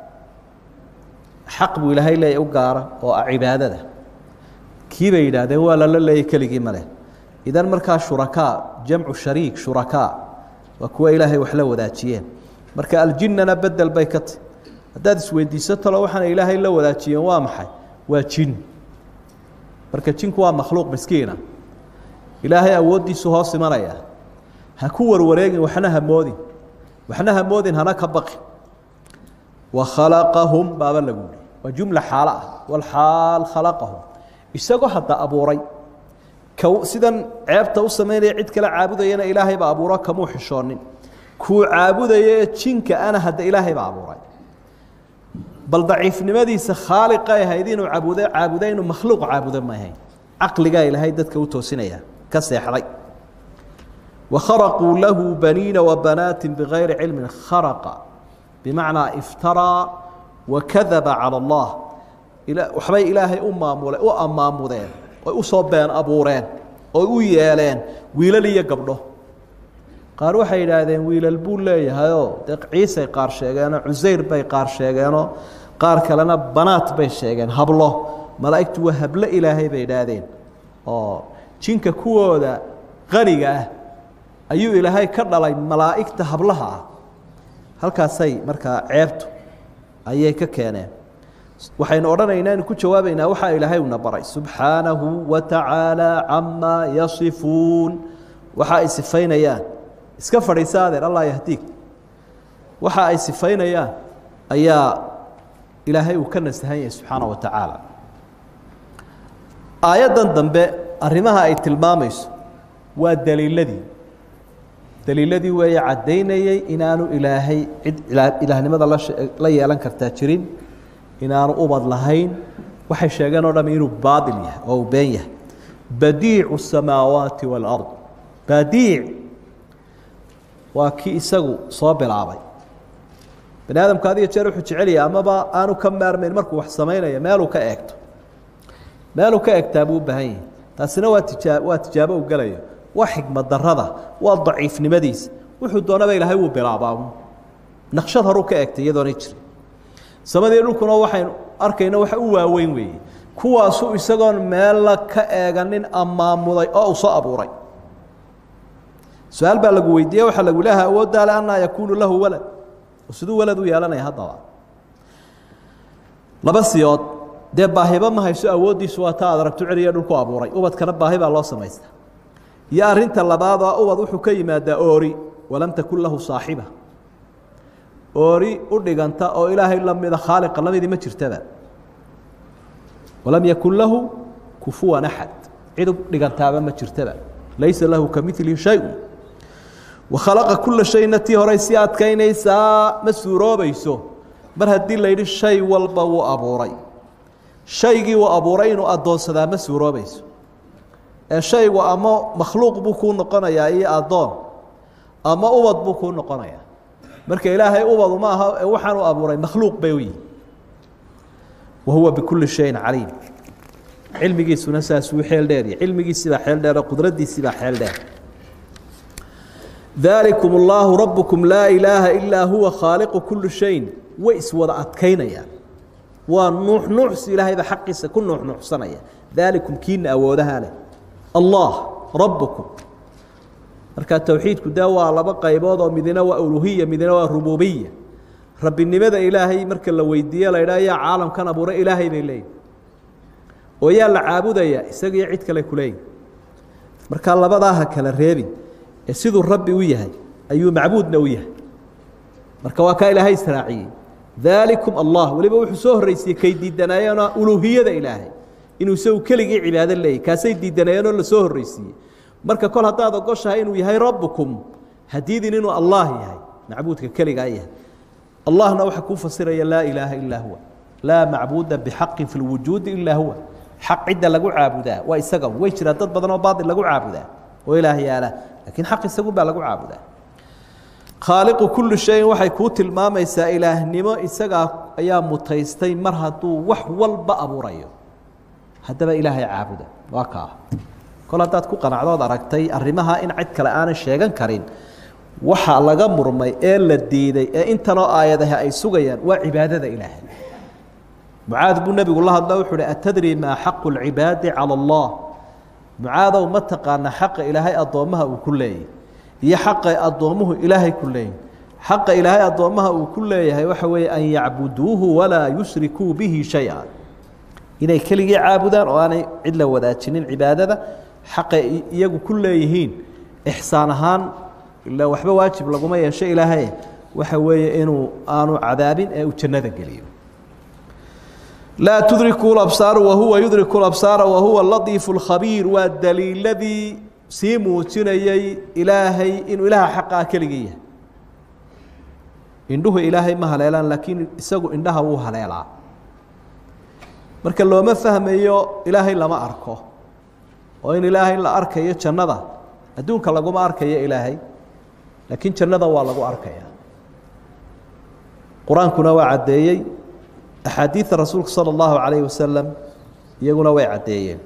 xaq buu ilaahay leeya u gaara oo ah cibaadada kii bay yidhaahdeen waa lala leeyay keligii maleh idan markaa shurakaa jamcu shariik shurakaa waa kuwa ilaahay wax la wadaajiyeen marka aljinnana bedel bay ka tahy haddaad isweydiiso talo waxaana ilaahay la wadaajiyeen waa maxay waa jin marka jinku waa makhluuq miskiina ilaahay awooddiisu hoos imanaya ha ku warwareegin waxna hamoodin waxna hamoodin hana ka baqin wakhalaqahum baaba lagu yihi waa jumla xaalo ah walxaal khalaqahum isagoo hadda abuuray k sidan ceebta u samaynaya cid kale caabudayana ilaahay baa abuuro kamuu xishoonin kuu caabudaya ee jinka ana hadda ilaahay baa abuuray bal daciifnimadiisa khaaliqay ahayd inuu caabuda caabuda inuu makhluuq caabudo ma ahayn caqligaa ilaahay dadka u toosinaya ka seexday wakharaquu lahu baniina wabanaati bigayri cilmin kharaqa bimacnaa iftaraa wakadaba cala allah waxbay ilaahay u maamule u ammaamudeen oy usoo been abuureen oy u yeeleen wiilal iyo gabdho qaar waxay yidhaahdeen wiilal buu leeyahayoo dee ciisay qaar sheegeenoo cusayr bay qaar sheegeenoo qaar kalena banaat bay sheegeen hablo malaa'igtu waa hablo ilaahay bay idhaahdeen oo jinka kuwooda qaniga ah ayuu ilaahay ka dhalay malaa'igta hablaha ah halkaasay markaa ceebtu ayay ka keeneen waxaynu odhanaynaa inu ku jawaabaynaa waxaa ilaahay una baray subxaanahu wa tacaala camaa yasifuun waxa ay sifaynayaan iska fadhiisa adeer allah yahdiig waxa ay sifaynayaan ayaa ilaahay uu ka nasahan yahay subxaana wa tacaala aayaddan dambe arrimaha ay tilmaamayso waa daliiladii daliiladii weeye caddaynayey inaanu ilaahay cid ilaahnimada la yeelan kartaa jirin inaanu ubad lahayn waxay sheegeen oo dham inuu baail yahay oo uu been yahay badiicu الsamaawaati wاlard badiic waa kii isagu soo bilaabay bani aadamku had iyo jeer wuxuu jecelyahay amaba aanu ka maarmayn markuu wax samaynaya meeluu ka eegto meeluu ka egtaa buu u baahan yahay taasina waa tijaa waa tijaabo u gelayo waa xikmad darada waa daciifnimadiisa wuxuu doonaba ilaahay wuu bilaabaa naqshad horuu ka egtay iyadoona jirin samadii dhulkuna waxaynu arkayna waxa u waaweyn weeye kuwaasu isagoon meella ka eeganin ammaamuday oo uu soo abuuray su-aal baa lagu weydiiye waxaa lagu leeha awooddaale anaa yakuunu lahu walad oo siduu walad u yeelanaya haddaba laba siyood dee baahiba ma hayso awooddiisu waa taa aad aragto celiya dhulku abuuray ubadkana baahi baa loo samaystaa iyo arinta labaad oo ubad wuxuu ka yimaadaa oori walam takun lahu saaxiba oori u dhiganta oo ilaahay lamida khaaliqa lamidii ma jirtaba walam yakun lahu kufuwan axad cid u dhigantaaba ma jirtaba laysa lahu kamilihi shay-un wakhalaqa kula shayna tii horay sii adkaynaysaa ma suuroobayso mar haddii la yidhi shay walba wuu abuuray shaygii uu abuuray inuu addoonsadaa ma suuroobayso ee shaygu ama makhluuq buu kuu noqonayaa iyo addoon ama ubad buu kuu noqonayaa marka ilaahay ubadu ma aha waxaan u abuuray makhluuq bay u yihi wa huwa bikulli shayin caliim cilmigiisuna saasuu xeel dheerya cilmigiisibaa xeel dheer oo qudraddiisibaa xeel dheer daalikum اllaahu rabbukum laa ilaaha ilaa huwa khaaliqu kuli shayin way iswada adkaynayaan waa nuux nuuxsi ilaahayba xaqiisa ku nuuxnuuxsanaya daalikum kiina awoodaha leh allah rabbukum marka towxiidku dee waa laba qaybood oo midina waa uluhiya midina waa rububiya rabbinimada ilaahay marka la weydiiye la idhaha yaa caalamkan abuuray ilaahay bay leeyihin oo yaa la caabudaya isagiyo cid kale kuleeyihin marka labadaa ha kala reebin ee siduu rabbi u yahay ayuu macbuudna u yahay marka waa kaa ilaahay israaciyey daalikum allah weliba wuxuu soo horreysiiyey kay diidanaayeenoo uluhiyada ilaahay inuu isagu keligii cibaado leeyahy kaasay diidanayeenoo lasoo horreysiiyey marka kol haddaad ogoshahay inuu yahay rabbukum hadiidin inuu allah yahay macbuudka keligaa yahay allahna waxaa kuu fasiraya laa ilaaha ilaa huwa laa macbuuda bixaqin fi lwujuudi ilaa huwa xaq cidda lagu caabudaa waa isaga way jiraa dad badan oo baail lagu caabudaa oo ilaah yaala laakiin xaq isagun baa lagu caabudaa khaaliqu kulli shayin waxay kuu tilmaamaysaa ilaahnimo isagaa ayaa mutaystay mar hadduu wax walba abuurayo haddaba ilaahay caabuda waa kaa kol haddaad ku qanacdood aragtay arrimaha in cid kale aanay sheegan karin waxa laga murmay ee la diiday ee intanoo aayadahi ay sugayaan waa cibaadada ilaahay mucaad buu nebigu la hadla wuxu uhi atadri maa xaqu lcibaadi cala allah mucaadow ma taqaana xaqa ilaahay addoommaha uu ku leeyahy iyo xaqa addoommuhu ilaahay ku leeyahy xaqa ilaahay addoommaha uu ku leeyahay waxa weeye an yacbuduuhu walaa yushrikuu bihi shay-a inay keligii caabudaan oo aanay cid la wadaajinin cibaadada xaqay iyagu ku leeyihiin ixsaan ahaan ila waxba waajib laguma yeesho ilaahay waxa weeye inuu aanu cadaabin ee uu jannada geliyo laa tudriku labsaaru wahuwa yudriku labsaara wahuwa latiifu lkhabiir waa daliiladii sii muujinayay ilaahay inuu ilaaha xaqaa keligii yahay indhuhu ilaahay ma haleelaan laakiin isagu indhaha wuu haleelaa marka looma fahmayo ilaahay lama arko oo in ilaahay la arkayo jannada adduunka laguma arkayo ilaahay laakiin jannada waa lagu arkaya qur-aankuna waa caddeeyey axaadiida rasuulka salى اllahu عalayه wasalam iyaguna way caddeeyeen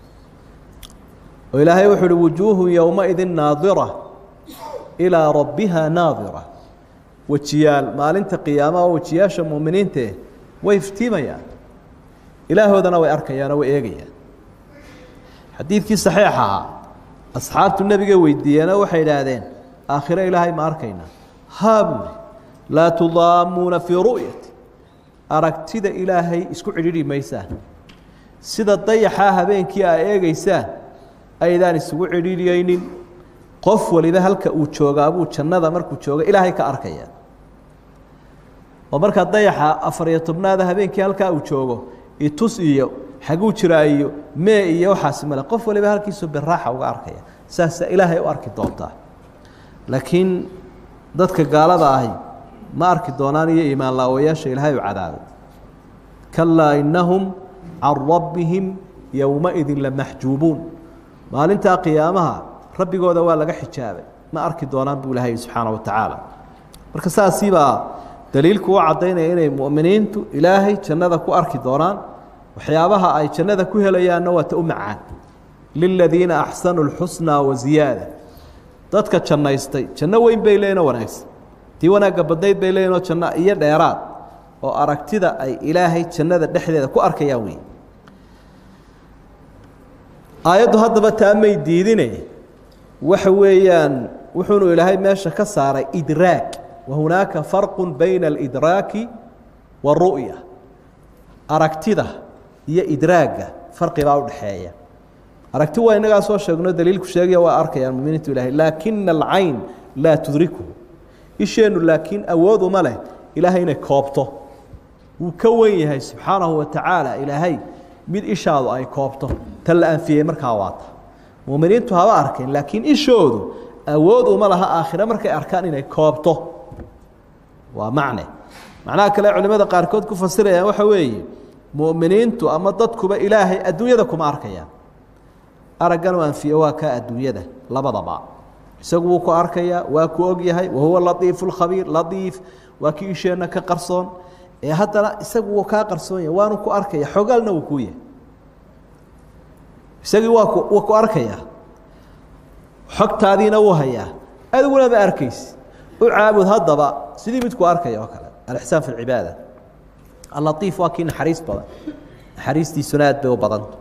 oo ilaahay wuxu uhi wujuuhu yowmaidi naadira ilىa rabbiha naadira wejiyaal maalinta qiyaamaha oo wejiyaasha muminiintae way iftiimayaan ilaahoodana way arkayaan oo way eegayaan xadiidkii saxiix ahaa asxaabtu nebiga weydiiyeeno waxay idhaahdeen aakhiro ilaahay ma arkaynaa haa buuri laa tudaamuuna fii ru'yati aragtida ilaahay isku cidhidhi maysaan sida dayaxaa habeenkii aa eegeysaan aydaan isugu cidhiidhiyeynin qof waliba halka uu joogaabuu jannada markuu jooga ilaahay ka arkaya oo markaa dayaxa afariyo tobnaada habeenkii halkaa uu joogo itus iyo xaguu jiraa iyo mee iyo waxaasi male qof waliba halkiisu biraaxa uga arkaya saasa ilaahay u arki doontaa laakiin dadka gaalada ahi ma arki doonaan iyo iimaan laawayaasha ilaahay u cadaabay kalaa innahum can rabbihim yowmaidin lamaxjuubuun maalintaa qiyaamaha rabbigooda waa laga xijaabay ma arki doonaan buu ilahay subxaana wa tacaala marka saasiibaa daliilku u caddaynaya inay mu'miniintu ilaahay jannada ku arki doonaan waxyaabaha ay jannada ku helayaanna waa ta u macaan liladiina axsanuu lxusnaa wa ziyaada dadka jannaystay janno weyn bay leeyihin oo wanaagsan tii wanaagga badnayd bay leeyihin oo janno iyo dheeraad oo aragtida ay ilaahay jannada dhexdeeda ku arkayaan wey aayaddu haddaba taa may diidine waxa weeyaan wuxuunu ilaahay meesha ka saaray idraag wa hunaaka farqu bayna alidraaki waru'ya aragtida iyo idraagga farqibaa udhaxeeya aragti waa inagaa soo sheegno daliilku sheegaya waa arkayaan muminiintu ilahay laakina alcayn laa tudrikuhu isheennu laakiin awood uma leh ilaahay inay koobto wuu ka wen yahay subxaanahu wa tacaala ilaahay mid ishaadu ay koobto tan la anfiyey markaa waata muminiintu haba arkeen laakiin ishoodu awood uma laha aakhire markay arkaan inay koobto waa macne macnaha kale culimada qaarkood ku fasirayaan waxa weeye mu'miniintu ama dadkuba ilaahay adduunyada kuma arkayaan araggan u anfiye waa kaa adduunyada labadaba isagu wuu ku arkayaa waa ku og yahay wahuwa latiifu lkhabiir latiif waa kii isheenna ka qarsoon ee haddana isagu wuu kaa qarsoon yahay waanu ku arkaya xogaalna wuu kuu yahay isagii waa ku wuu ku arkayaa xogtaadiina wuu hayaa adiguna ma arkaysi u caabud haddaba sidii midku arkaya oo kale alixsaan fi lcibaada allatiif waa kii naxariis badan naxariistiisuna aad bay u badanta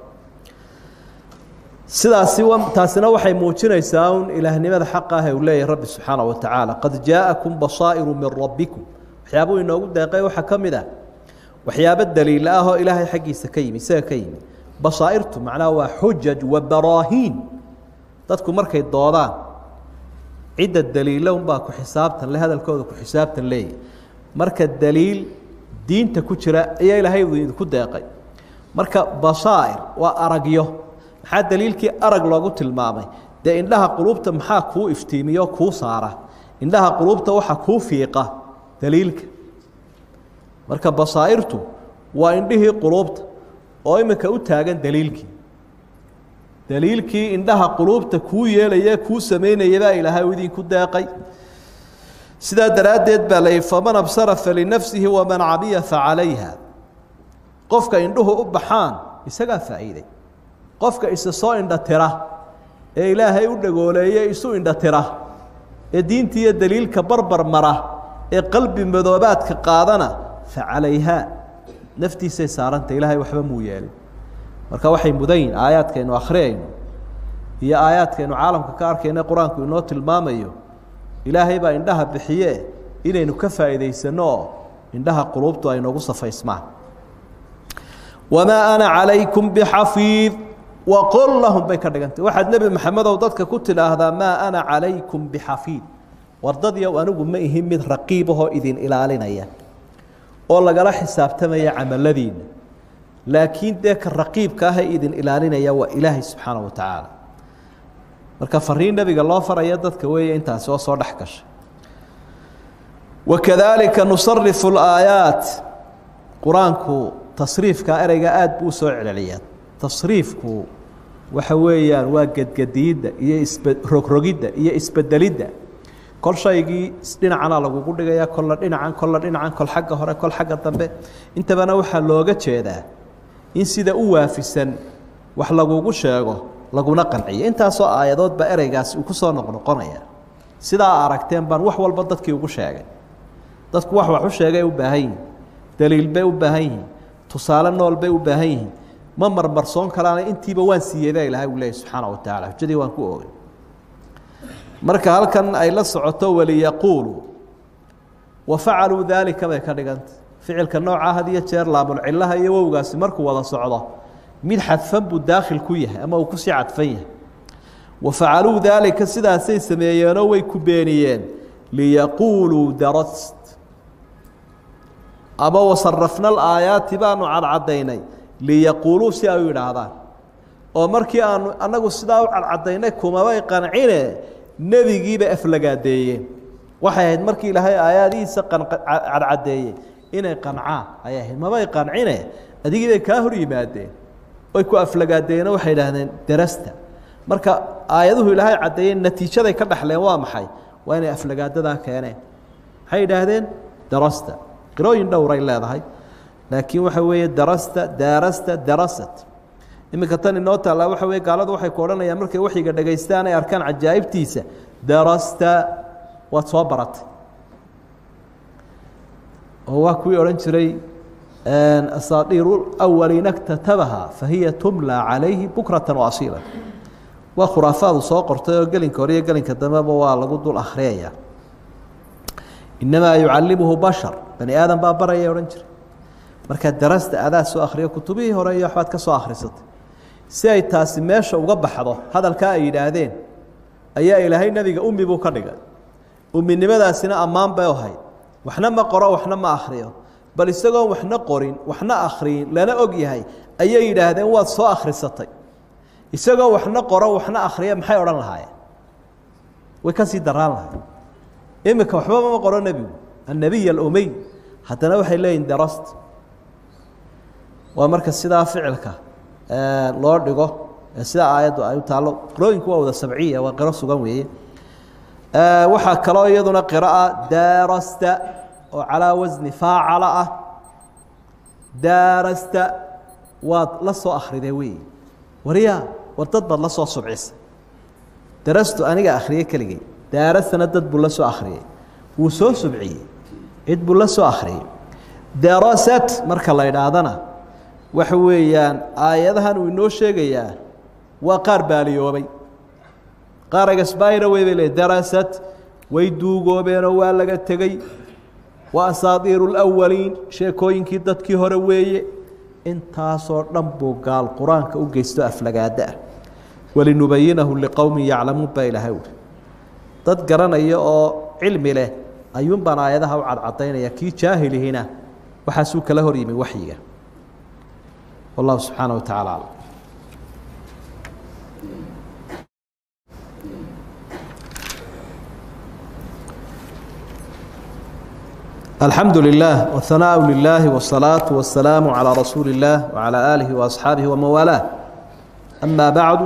sidaasi taasina waxay muujinaysaa un ilaahnimada xaqa ah uu leeyahay rabbi subxaana wa tacaala qad jaa'akum basaa'iru min rabbikum waxyaabuu inoogu deeqay waxaa ka mid ah waxyaabo daliila ah oo ilaahay xaggiisa ka yimi isaga ka yimi basaa'irtu macnaha waa xujaj wa baraahiin dadku markay doodaan cidda daliila unbaa ku xisaabtan le hadalkooda ku xisaabtan leeyahy marka daliil diinta ku jira ayaa ilaahay idinku deeqay marka basaa'ir waa aragyo maxaa daliilkii arag loogu tilmaamay dee indhaha quluubta maxaa kuu iftiimiyo kuu saara indhaha quluubta waxa kuu fiiqa daliilka marka basaa'irtu waa indhihii quluubta oo iminka u taagan daliilkii daliilkii indhaha quluubta kuu yeelaya kuu samaynayabaa ilaahay u idinku deeqay sidaa daraaddeed baa la yihi faman absara falinafsihi waman cabiya facalayha qofka indhuhu u baxaan isagaa faa'iiday qofka isa soo indhatira ee ilaahay u dhagooleeye isu indhatira ee diinta iyo daliilka barbar mara ee qalbi madoobaadka qaadana fa calayhaa naftiisay saaranta ilaahay waxba muu yeelin marka waxay mudan yihin aayaadkaynu akhriyayno iyo aayaadkaynu caalamka ka arkayno qur-aanku inoo tilmaamayo ilaahay baa indhaha bixiye inaynu ka faa'iidaysanno oo indhaha quluubtu ay noogu safaysmaan wamaa ana calaykum bixafiid waqol lahum bay ka dhigantay waxaad nebi maxamedow dadka ku tidhaahdaa maa ana calaykum bixafiid wardadyow anigu ma ihin mid raqiibahoo idin ilaalinaya oo lagala xisaabtamaya camaladiinna laakiin dee ka raqiibka ah ee idin ilaalinaya waa ilaahay subxaana wa tacaala marka fariin nebiga loo faraya dadka weeye intaasi oo soo dhex gashay wakadaalika nusarifu laayaat qur-aanku tasriifka ereyga aada buu usoo celceliyaa tasriifku waxa weeyaan waa gedgediidda iyo isbe rogrogidda iyo isbedelidda kol shaygii dhinacana lagugu dhigayaa kolla dhinacan kolla dhinacan kol xagga hore kol xagga dambe intabana waxaa looga jeedaa in sida u waafisan wax lagugu sheego laguna qanciyo intaasoo aayadood baa ereygaasi uu kusoo noqnoqonaya sidaa aragteen baan wax walba dadkii ugu sheegay dadku wax wax u sheegay u baahan yihin daliil bay u baahan yihiin tusaale nool bay u baahan yihiin ma marmarsoon kalaana intiiba waan siiyey baa ilaahay uu leeyay subxaana wa tacala xujadii waan ku oogay marka halkan ay la socoto waliyaquuluu wa facaluu daalika bay ka dhiganta ficilka noocaa had iyo jeer laamulcilaha iyo wowgaasi markuu wada socdo mid xadfan buu daakhil ku yahay ama uu kusii cadfan yahay wa facaluu daalika sidaasay sameeyeenoo way ku beeniyeen liyaquuluu darast ama wasarafna alaayaati baanu cadcadaynay liyaquuluu si ay u yidhaahdaan oo markii aanu annagu sidaa u cadcadaynay kumabay qancine nebigiibay aflagaadeeyeen waxay ahayd markii ilaahay aayaadihiisa cadcadeeyey inay qancaan ayay ahayd mabay qancine adigiibay kaa hor yimaadeen oy ku aflagaadeeyeen waxay idhaahdeen darasta marka aayaduhu ilaahay caddeeyeen natiijaday ka dhexleen waa maxay waa inay aflagaadadaa keeneen maxay idhaahdeen darasta qirooyin dhowray leedahay laakiin waxa weeye darasta daarasta darasat iminka tan inoo taallaa waxa weye gaaladu waxay ku odhanayaan markay waxyiga dhegaystaan ay arkaan cajaa'ibtiisa darasta waad soo baratay oo waa kuwii odhan jiray asaadiiru awaliina ktatabaha fahiya tumla calayhi bukratan waasiila waa khuraafaadu soo qortay oo gelinka hore iyo gelinka dambeba waa lagu dul akhriyaya inamaa yucalimuhu bashar bani aadam baa baraya odhan jiray markaa darasta adaa soo akhriyo kutubihii hore iyo waxbaad ka soo akhrisatay si ay taasi meesha uga baxdo hadalkaa ay yidhaahdeen ayaa ilaahay nebiga ummi buu ka dhigay umminimadaasina ammaan bay ahayd waxna ma qoro waxna ma akhriyo bal isagoon waxna qorin waxna akhriyin lana og yahay ayay yidhaahdeen waad soo akhrisatay isagoo waxna qoro waxna akhriya maxay odhan lahaayeen way ka sii daraan lahay iminka waxbaba ma qoro nebigu annabiy alumey haddana waxay leeyihin darast waa marka sidaa ficilka loo dhigo sida aayaddu ay u taallo qirooyinku waa wada sabciya waa qiro sugan weeye waxaa kaloo iyaduna qira'a daarasta oo calaa wasni faacala ah daarasta waad la soo akhride wey waryaa war dad baad la soo subcisay darastu aniga akhriyey keligay daarastana dad buu la soo akhriyey wuu soo subciyey cid buu la soo akhriyey darasat marka la idhaahdana waxa weeyaan aayadahan uu inoo sheegayaa waa qaar baaliyoobay qaar agasbaayra wey bay le darasat way duugoobeenoo waa laga tegey waa asaadiiru lawaliin sheekooyinkii dadkii hore weeye intaasoo dhan buu gaal qur-aanka u geysto aflagaada ah walinubayinahu liqowmin yaclamuun baa ilaahay uhi dad garanaya oo cilmi leh ayuun baan aayadaha u cadcadaynaya kii jaahilihina waxaasuu kala hor yimi waxyiga wallahu subxaana wa tacala aclam alxamdu lilah whanaaءu lilahi wالsalaaةu wasalaamu calىa rasuuli اllah wعalى aalihi waasxaabihi wamanwaalaa ama bacdu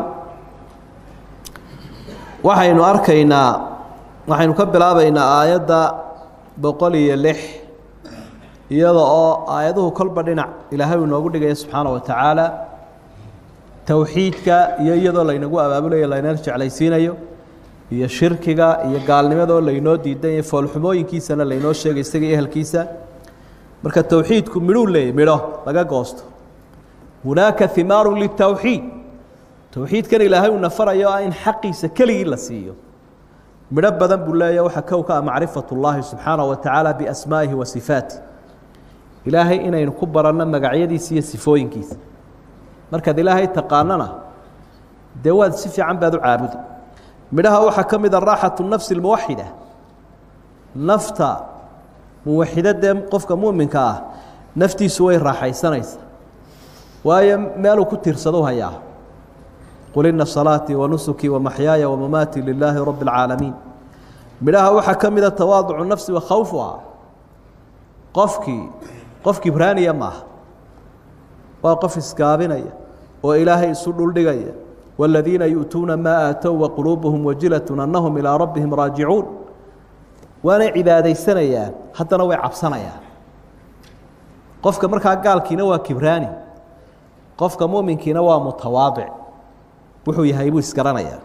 waxaynu arkaynaa waxaynu ka bilaabaynaa aayadda boqol iyo lix iyada oo aayaduhu kolba dhinac ilaahay uu inoogu dhigaya subxaana wa tacaala towxiidka iyo iyadoo laynagu abaabulayo laynala jeclaysiinayo iyo shirkiga iyo gaalnimadoo laynoo diidan foolxumooyinkiisana laynoo sheegay isaga iyo ehelkiisa marka towxiidku midhuu leeyay midho laga goosto hunaaka himaaru litowxiid towxiidkan ilaahay uu nafarayo ah in xaqiisa keligii la siiyo midho badan buu leeya waxaa kow ka ah macrifat ullaahi subxaanaه wa tacaala biasmaa'ihi wa sifaatih ilaahay inaynu ku baranno magacyadiisa iyo sifooyinkiisa markaad ilaahay taqaanana dee waad si fiican baad u caabudi midhaha waxaa ka mid a raaxatu nafsi اlmuwaxida nafta muwaxidadee qofka muminka ah naftiisu way raaxaysanaysaa waayo meeluu ku tiirsadu hayaa qul ina salaatii wanusukii wamaxyaaya wamamaatii lilaahi rabi اlcaalamiin midhaha waxaa ka mida tawaaducu nafsi wa khawfuha qofkii qof kibraaniya maaha waa qof isgaabinaya oo ilaahay isu dhuldhigaya والذiina yuؤtuuna maa aatow وaquluubuhum wajilaة anahum ilىa rabbihim raajicuun waanay cibaadaysanayaan haddana way cabsanayaan qofka markaa gaalkiina waa kibraani qofka muminkiina waa mutawaadic wuxuu yahay buu isgaranayaa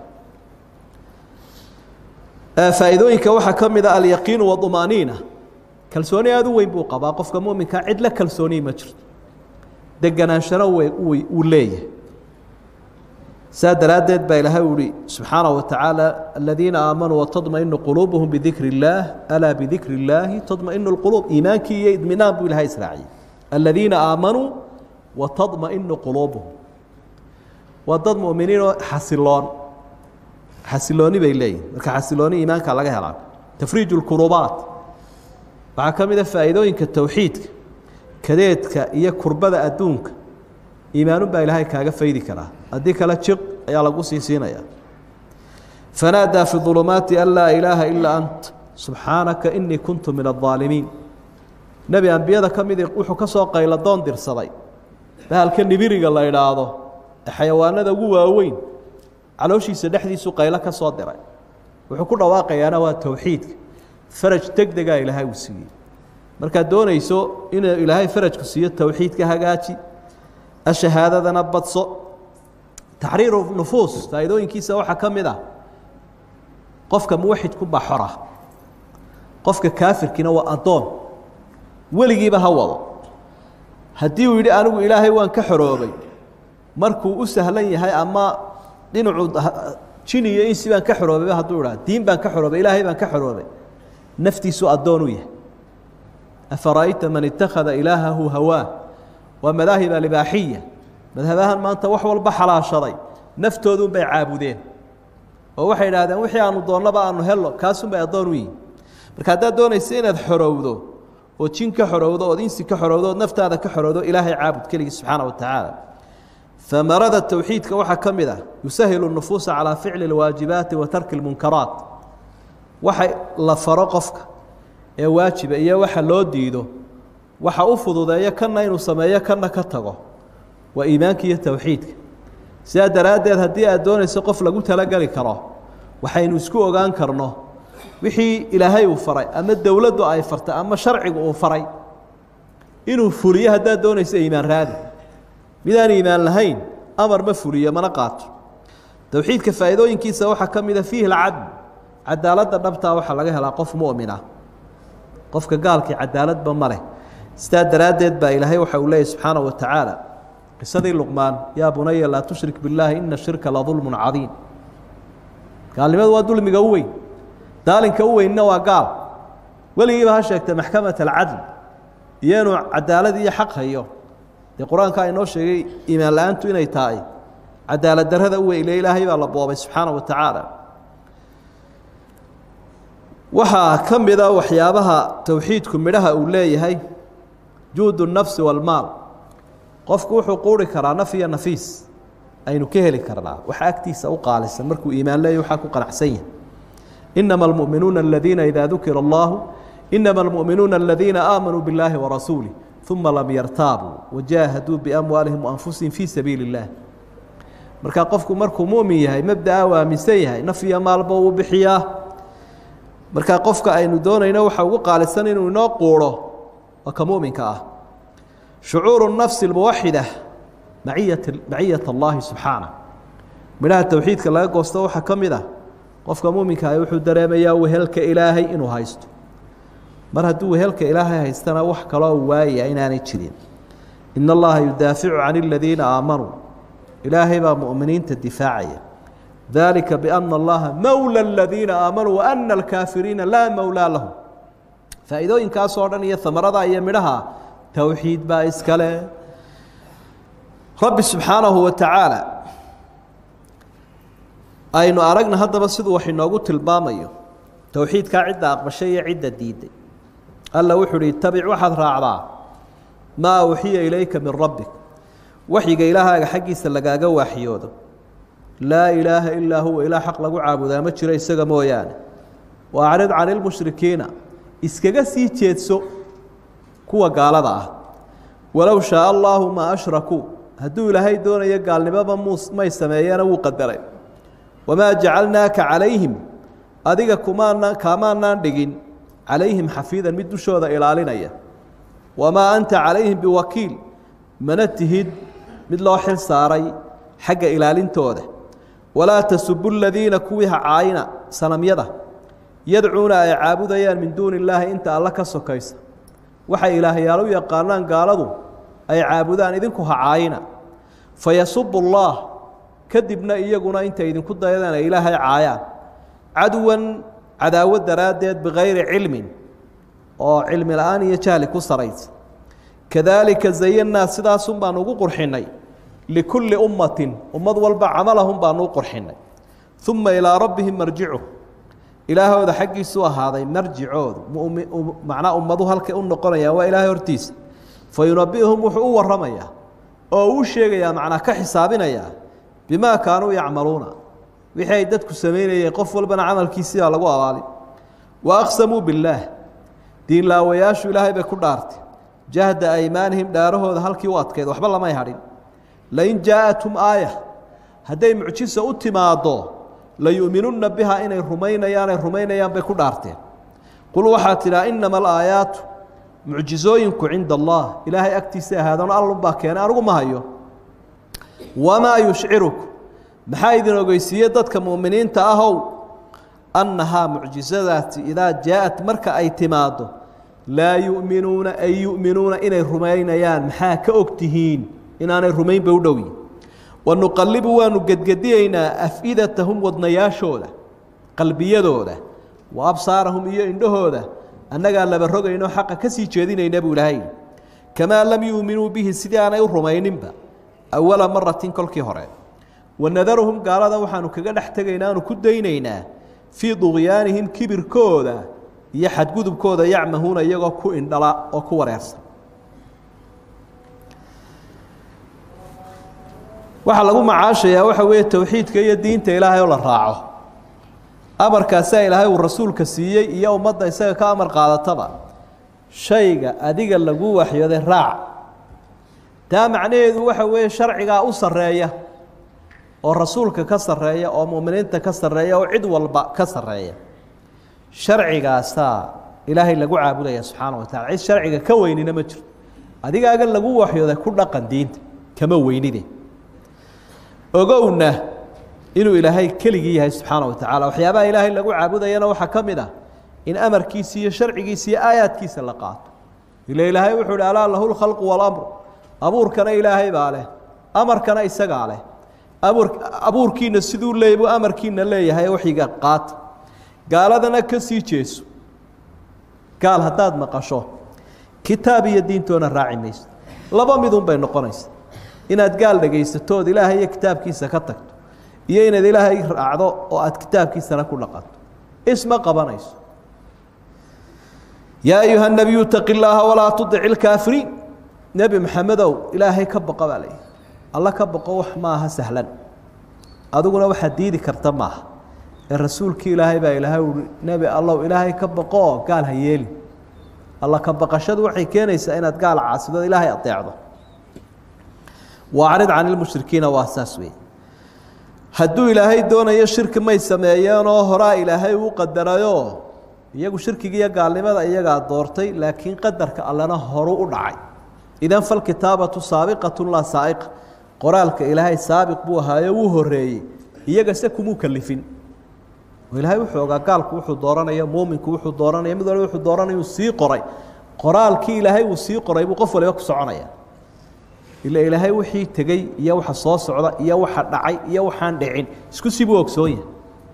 faa'iidooyinka waxaa ka mid a alyaqiin waطmaaniina kalsooni aad u weyn buu qabaa qofka muminka cid la kalsooniyi ma jirto deganaanshano uu leeyahay saa daraaddeed baa ilaahay u ihi subxaanaه wa tacaala aladiina aamanuu watadmainu quluubuhum bidikri اllaah alaa bidikri اllaahi tadmainu اlquluub iimaankii iyo idminaan buu ilahay israaciyey aladiina aamanuu watadmainu quluubuhum waa dad muminiinoo xasiloon xasilooni bay leeyihin marka xasilooni iimaanka laga helaa tafriij اlkurubaat waxaa ka mid a faa'iidooyinka towxiidka kadeedka iyo kurbada adduunka iimaanun baa ilaahay kaaga faydi karaa haddii kale jiq ayaa lagu sii siinaya fanaadaa fi ظulumaati an laa ilaaha ilaa ant subxaanaka inii kuntu min الظaalimiin nebi ambiyada ka midi wuxuu ka soo qayladoon dirsaday bahalka nibiriga la idhaahdo ee xayawaanada ugu waaweyn calooshiisa dhexdiisu qaylo ka soo diray wuxuu ku dhawaaqayaana waa towxiidka faraj deg degaa ilaahay uu siiyey markaad doonayso inuu ilaahay farajku siiyo towxiidka hagaaji ashahaadadana badso taxriiru nufuus faa'iidooyinkiisa waxaa ka mid ah qofka muwaxidku baa xora qofka kaafirkiina waa addoon weligiiba ha wado haddii uu yidhi anigu ilaahay waan ka xoroobay markuu u sahlan yahay ama dhinacuu jini iyo insi baan ka xoroobayba hadduu idhaa diin baan ka xoroobay ilaahay baan ka xoroobay naftiisu addoon u yahay afara'ayta man ittakhada ilaahahu hawaa waa madaahib alibaaxiya madhabahan maanta wax walba xalaashaday naftoodun bay caabudeen oo waxay idhahdeen wixii aanu doonnaba aanu helno kaasun bay addoon u yihin marka haddaad doonaysa inaad xorowdo oo jin ka xorowdo ood insi ka xorowdo ood naftaada ka xorowdo ilaahay caabud keligii subxaana wa tacaala amarada towxiidka waxaa ka mid ah yusahilu nufuusa calaa ficli اlwaajibaati wa tarki اlmunkaraat waxa la faro qofka ee waajiba iyo waxa loo diido waxa u fududeeyo kana inuu sameeyo kana ka tago waa iimaanka iyo towxiidka sidaa daraaddeed haddii aad doonayso qof lagu talogeli karo waxaynu isku ogaan karno wixii ilaahay uu faray ama dowladdu ay fartay ama sharcigu uu faray inuu fuliyo haddaad doonayso iimaan raadi midaan iimaan lahayn amar ma fuliyo mana qaato towxiidka faa'iidooyinkiisa waxaa ka mida fiihi alcadl cadaaladda dhabtaa waxaa laga helaa qof mu'mina qofka gaalkii cadaaladba ma leh sidaa daraaddeed baa ilaahay waxa uu leeyahy subxaana wa tacaala qisadii luqmaan yaa bunaya laa tushrik billaahi ina shirka la dulmun cadiim gaalnimadu waa dulmiga u weyn daalinka u weynna waa gaal weligiiba ha sheegtay maxkamat alcadl iyo inuu cadaalad iyo xaq hayo dee qur-aanka inoo sheegay iimaan la-aantu inay tahay cadaalad darrada u weyle ilaahay baa la boobay subxaana wa tacaala waxaa ka mida waxyaabaha towxiidku midhaha uu leeyahay juud الnafsi wاlmaal qofku wuxuu quuri karaa naf iyo nafiis aynu ka heli karnaa waxa agtiisa u qaalisan markuu iimaan leeya waxaa ku qanacsan yahay inama اlmuؤminuuna aladiina ida dukira اllahu inama اlmuؤminuuna aladiina aamanuu biاllaahi warasuulih uma lam yartaabuu wajaahaduu biamwaalihim waanfusihim fii sabiili اllah marka qofku markuu mumin yahay mabdaa u aaminsan yahay naf iyo maalba uu bixiyaa marka qofka aynu doonayno waxa ugu qaalisan inuu inoo quuro waa ka muminka ah shucuuru nafsi اlmuwaxida maciyat maciyat allahi subxaana midhaha towxiidka laga goosto waxaa ka mid ah qofka muminka ah wuxuu dareemayaa wehelka ilaahay inuu haysto mar hadduu wehelka ilaahay haystana wax kaloo waayaya inaanay jirin in allaha yudaaficu can اladiina aamanuu ilaahay baa muminiinta difaacaya dalika biana allaha mowla aladiina aamanuu waana alkaafiriina laa mowlaa lahum faa'iidooyinkaasoo dhan iyo amarada iyo midhaha towxiid baa iskale rabbi subxaanahu wa tacaala aynu aragna haddaba siduu wax inoogu tilmaamayo towxiidkaa cidda aqbashay iyo cidda diiday alla wuxuu uhi itabic waxaad raacdaa maa uxiya ilayka min rabbik waxyiga ilaahaaga xaggiisa lagaaga waaxyoodo laa ilaaha ilaa huwa ilaah xaq lagu caabudaa ma jiro isaga mooyaane wa acrid cani lmushrikiina iskaga sii jeedso kuwa gaalada ah walow shaaa allaahu maa ashrakuu hadduu ilaahay doonayo gaalnimoba mus may sameeyeena wuu qadaray wamaa jacalnaaka calayhim adiga kumaana kaamaanaan dhigin calayhim xafiidan mid dushooda ilaalinaya wamaa anta calayhim biwakiil mana tihid mid loo xil saaray xagga ilaalintooda walaa tasubu ladiina kuwii ha caayina sanamyada yadcuuna ay caabudayaan min duuni illaahi inta alla ka sokaysa waxay ilaahyaal u yaqaanaan gaaladu ay caabudaan idinku ha caayina fayasubu اllaah kadibna iyaguna intay idinku dayadaan ay ilaahay caayaan cadwan cadaawad daraaddeed bikayri cilmin oo cilmi la-aan iyo jahli ku saraysa kadaalika zayannaa sidaasun baanu ugu qurxinnay likulli ummatin ummad walba camalahum baanu u qurxinnay uma ilaa rabbihim marjicu ilaahooda xaggiisu ahaaday marjicoodu macnaa ummadu halkay u noqonayaan waa ilaahay hortiisa fa yunabi'uhum wuxuu u warramayaa oo uu sheegayaa macnaa ka xisaabinayaa bimaa kaanuu yacmaluuna wixii ay dadku samaynayeen qof walbana camalkiisiibaa lagu abaalin wa aqsamuu billaah diinlaawayaashu ilaahay bay ku dhaartay jahda aymaanihim dhaarahooda halkii u adkayd waxba lamay hadhin lain jaa'athum aaya hadday mucjiso u timaaddo layu'minunna biha inay rumaynayaan ay rumaynayaan bay ku dhaarteen qul waxaa tidhaa inama alaayaatu mucjizooyinku cinda allah ilaahay agtiisa ahaadano allunbaa keenay anigu ma hayo wamaa yushciruku maxaa idin ogeysiiye dadka mu'miniinta ahow annahaa mucjizadaasi idaa jaa-at marka ay timaaddo laa yu'minuuna ay yu'minuuna inay rumaynayaan maxaa ka og tihiin inaanay rumaynba u dhowyin wanuqallibu waanu gedgediyeynaa af-idatahum wadnayaashooda qalbiyadooda wa absaarahum iyo indhahooda annagaa laba rogayno xaqa ka sii jeedinayna buu ilaahay kamaa lam yuuminuu bihi sidii aanay u rumayninba awala maratin kolkii hore wanadaruhum gaalada waxaanu kaga dhex tegaynaa aanu ku daynaynaa fii duqyaanihim kibirkooda iyo xadgudubkooda yacmahuuna iyagoo ku indhala oo ku wareersan waxaa lagu macaashayaa waxa weeye towxiidka iyo diinta ilaahay oo la raaco amarkaasaa ilaahay uu rasuulka siiyey iyo ummadda isaga ka amar qaadataba shayga adiga lagu waxyooday raac taa macnaheedu waxa weeye sharcigaa u sarreeya oo rasuulka ka sarreeya oo mu'miniinta ka sarreeya oo cid walba ka sarreeya sharcigaasaa ilaahay lagu caabudaya subxaana wa tacala cid sharciga ka weynina ma jirto adigaaga lagu waxyooday ku dhaqan diinta kama weynide ogowna inuu ilaahay keligii yahay subxaana wa tacala waxyaabaha ilaahay lagu caabudayana waxaa ka mid ah in amarkiisa iyo sharcigiisa iyo aayaadkiisa la qaato ila ilaahay wuxuu uhi alaa lahu lkhalqu walamr abuurkana ilaahay baa leh amarkana isagaa leh abuur abuurkiina siduu leey buu amarkiina leeyahay waxyiga qaata gaaladana ka sii jeeso gaal haddaad maqasho kitaab iyo diintoona raaci mayso laba midun bay noqonaysa inaad gaal dhegaysato ood ilaahay iyo kitaabkiisa ka tagto iyo inaad ilaahay raacdo oo aad kitaabkiisana ku dhaqanto isma qabanayso yaa ayuha nabiyu taqi llaaha walaa tudic ilkaafiriin nebi maxamedow ilaahay ka boqo baa leeyahy alla ka boqo wax maaha sahlan adiguna waxaad diidi karta maaha ee rasuulkii ilaahay baa ilaahay uhi nebi allow ilaahay ka boqoo gaal ha yeeli alla ka baqashadu waxay keenaysaa inaad gaal caasido ilaahay adeecdo waacrid can ilmushrikiina waa saas wey hadduu ilaahay doonayo shirki may sameeyeenoo horaa ilaahay uu qadarayoo iyagu shirkiga iyo gaalnimada iyagaa doortay laakiin qadarka allena horu u dhacay idan falkitaabatu saabiqatu laa saaiqa qoraalka ilaahay saabiq buu ahaayo wuu horeeyey iyaga se kumuu kalifin oo ilaahay wuxuu ogaa gaalku wuxuu dooranaya muuminku wuxuu dooranaya mid waliba wuxuu dooranaya uu sii qoray qoraalkii ilaahay uu sii qoray buu qof waliba ku soconaya ila ilaahay wixii tegey iyo waxa soo socda iyo waxa dhacay iyo waxaan dhicin isku sibuu ogsoon yahay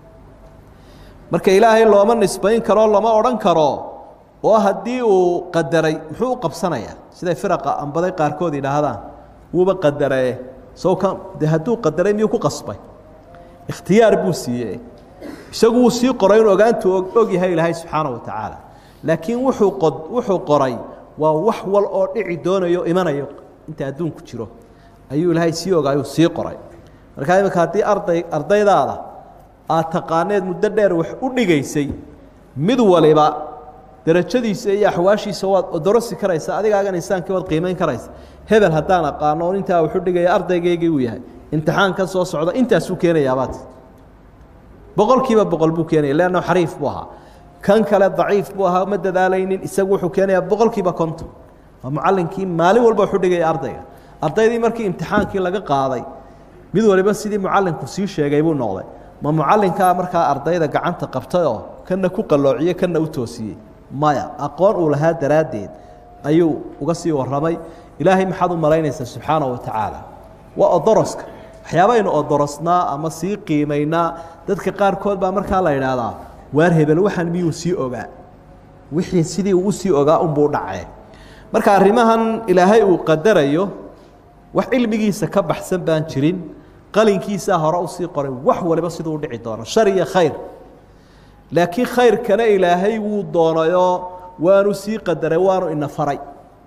marka ilaahay looma nisbayn karo lama odhan karo oo haddii uu qadaray muxuu u qabsanayaa siday firaqa ambaday qaarkood yidhaahdaan wuuba qadaree soo ka de hadduu qadaray miyuu ku qasbay ikhtiyaar buu siiyey isagu wuu sii qoray in ogaantu og yahay ilaahay subxaana wa tacaala laakiin wuxuu qod wuxuu qoray waa wax wal oo dhici doonayo imanayo inta adduunku jiro ayuu ilaahay sii ogaayuu sii qoray markaa iminka haddii arday ardaydaada aad taqaaneed muddo dheer wax u dhigaysay mid waliba darajadiisa iyo axwaashiisa waad odorosi karaysa adigaagan insaankii waad qiimayn karaysa hebel haddaan aqaano on intaa wuxu dhigaya ardaygaygii uu yahay imtixaan ka soo socda intaasuu keenayaabaad boqol kiiba boqol buu keenaya leanno xariif buu ahaa kan kale daciif buu ahaa ma dadaalaynin isagu wuxuu keenayaa boqol kiiba konton waa mucallinkii maalin walba wuxu dhigaya ardayga ardaydii markii imtixaankii laga qaaday mid waliba sidii mucallinku sii sheegay buu noqday ma mucallinkaa markaa ardayda gacanta qabtay oo kana ku qalloociyey kana u toosiyey maya aqoon uu lahaa daraaddeed ayuu uga sii warramay ilaahay maxaad u malaynaysaa subxaana wa tacaala waa odoroska waxyaabaynu odorosnaa ama sii qiimaynaa dadka qaarkood baa markaa la idhaahdaa waar hebel waxaan miyuu sii ogaa wixii sidii uu usii ogaa unbuu dhacee marka arrimahan ilaahay uu qadarayo wax cilmigiisa ka baxsan baan jirin qalinkiisaa hore usii qoray wax waliba siduu u dhici doono shar iyo khayr laakiin khayrkana ilaahay wuu doonayoo waanu sii qadaray waanu ina faray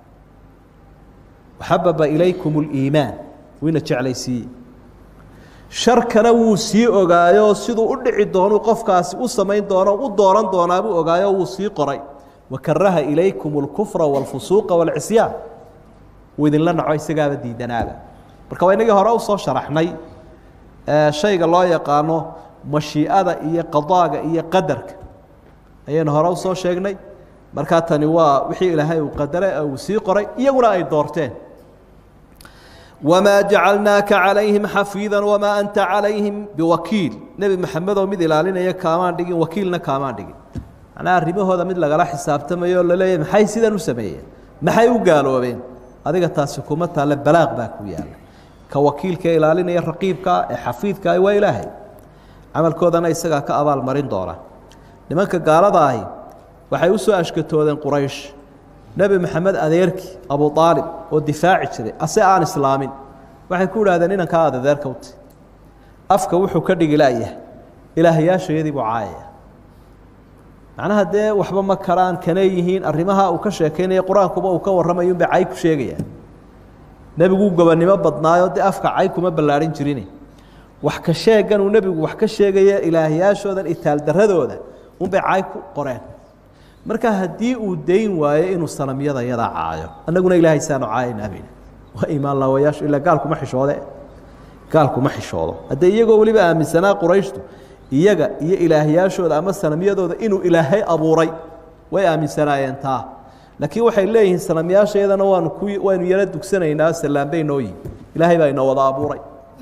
waxababa ilaykum اliimaan wuu ina jeclaysiiyey sharkana wuu sii ogaayo siduu u dhici doonu qofkaasi u samayn doono u dooran doonaabuu ogaayo wuu sii qoray wakaraha ilaykum اlkufra wاlfusuuqa wاlcisyaan wuu idinla naco isagaaba diidanaaba marka waa inagii hore usoo sharaxnay shayga loo yaqaano mashiicada iyo qadaaga iyo qadarka ayaynu hore usoo sheegnay markaa tani waa wixii ilaahay uu qadaray uu sii qoray iyaguna ay doorteen wamaa jacalnaaka calayhim xafiida wamaa anta calayhim biwakiil nebi maxamedoo mid ilaalinaya kaamaan dhigin wakiilna kaamaan dhigin macnaa arrimahooda mid lagala xisaabtamayo o laleeyahy maxay sidan u sameeyeen maxay u gaaloobeen adiga taasi kuma taalle balaaq baa ku yaalla ka wakiilka ilaalinaya raqiibkaa ee xafiidkaa waa ilaahay camalkoodana isagaa ka abaalmarin doona nimanka gaalada ahi waxay u soo ashkatoodeen quraysh nebi maxamed adeerkii abu aalib oo difaaci jiray ase aan islaamin waxay ku idhahdeen inankaa aad adeerka uti afka wuxuu ka dhigi layahay ilaahyaashayadii buu caayaya macnaha dee waxba ma karaan kanay yihiin arrimaha uu ka sheekeynaya qur-aankuba uu ka warramayo unbay cay ku sheegayaan nebiguu gobonnimo badnaayo dee afka cay kuma ballaadhin jirin wax ka sheegan uu nebigu wax ka sheegaya ilaahyaashoodan itaaldaradooda unbay cay ku qoreen marka haddii uu dayn waayo inuu salamyada yadaa caayo annaguna ilaahay saanu caayaynaabn waa iimaan laawayaashu ilaa gaalkuma xishoode gaalkuma xishoodo haddee iyagoo weliba aaminsanaa qurayshtu iyaga iyo ilaahyaashooda ama sanamyadooda inuu ilaahay abuuray way aaminsanaayeen taa laakiin waxay leeyihiin sanamyaashayadana waanu ku waynu yaro dugsanaynaa salaambay noo yihin ilaahay baa inoo wada abuuray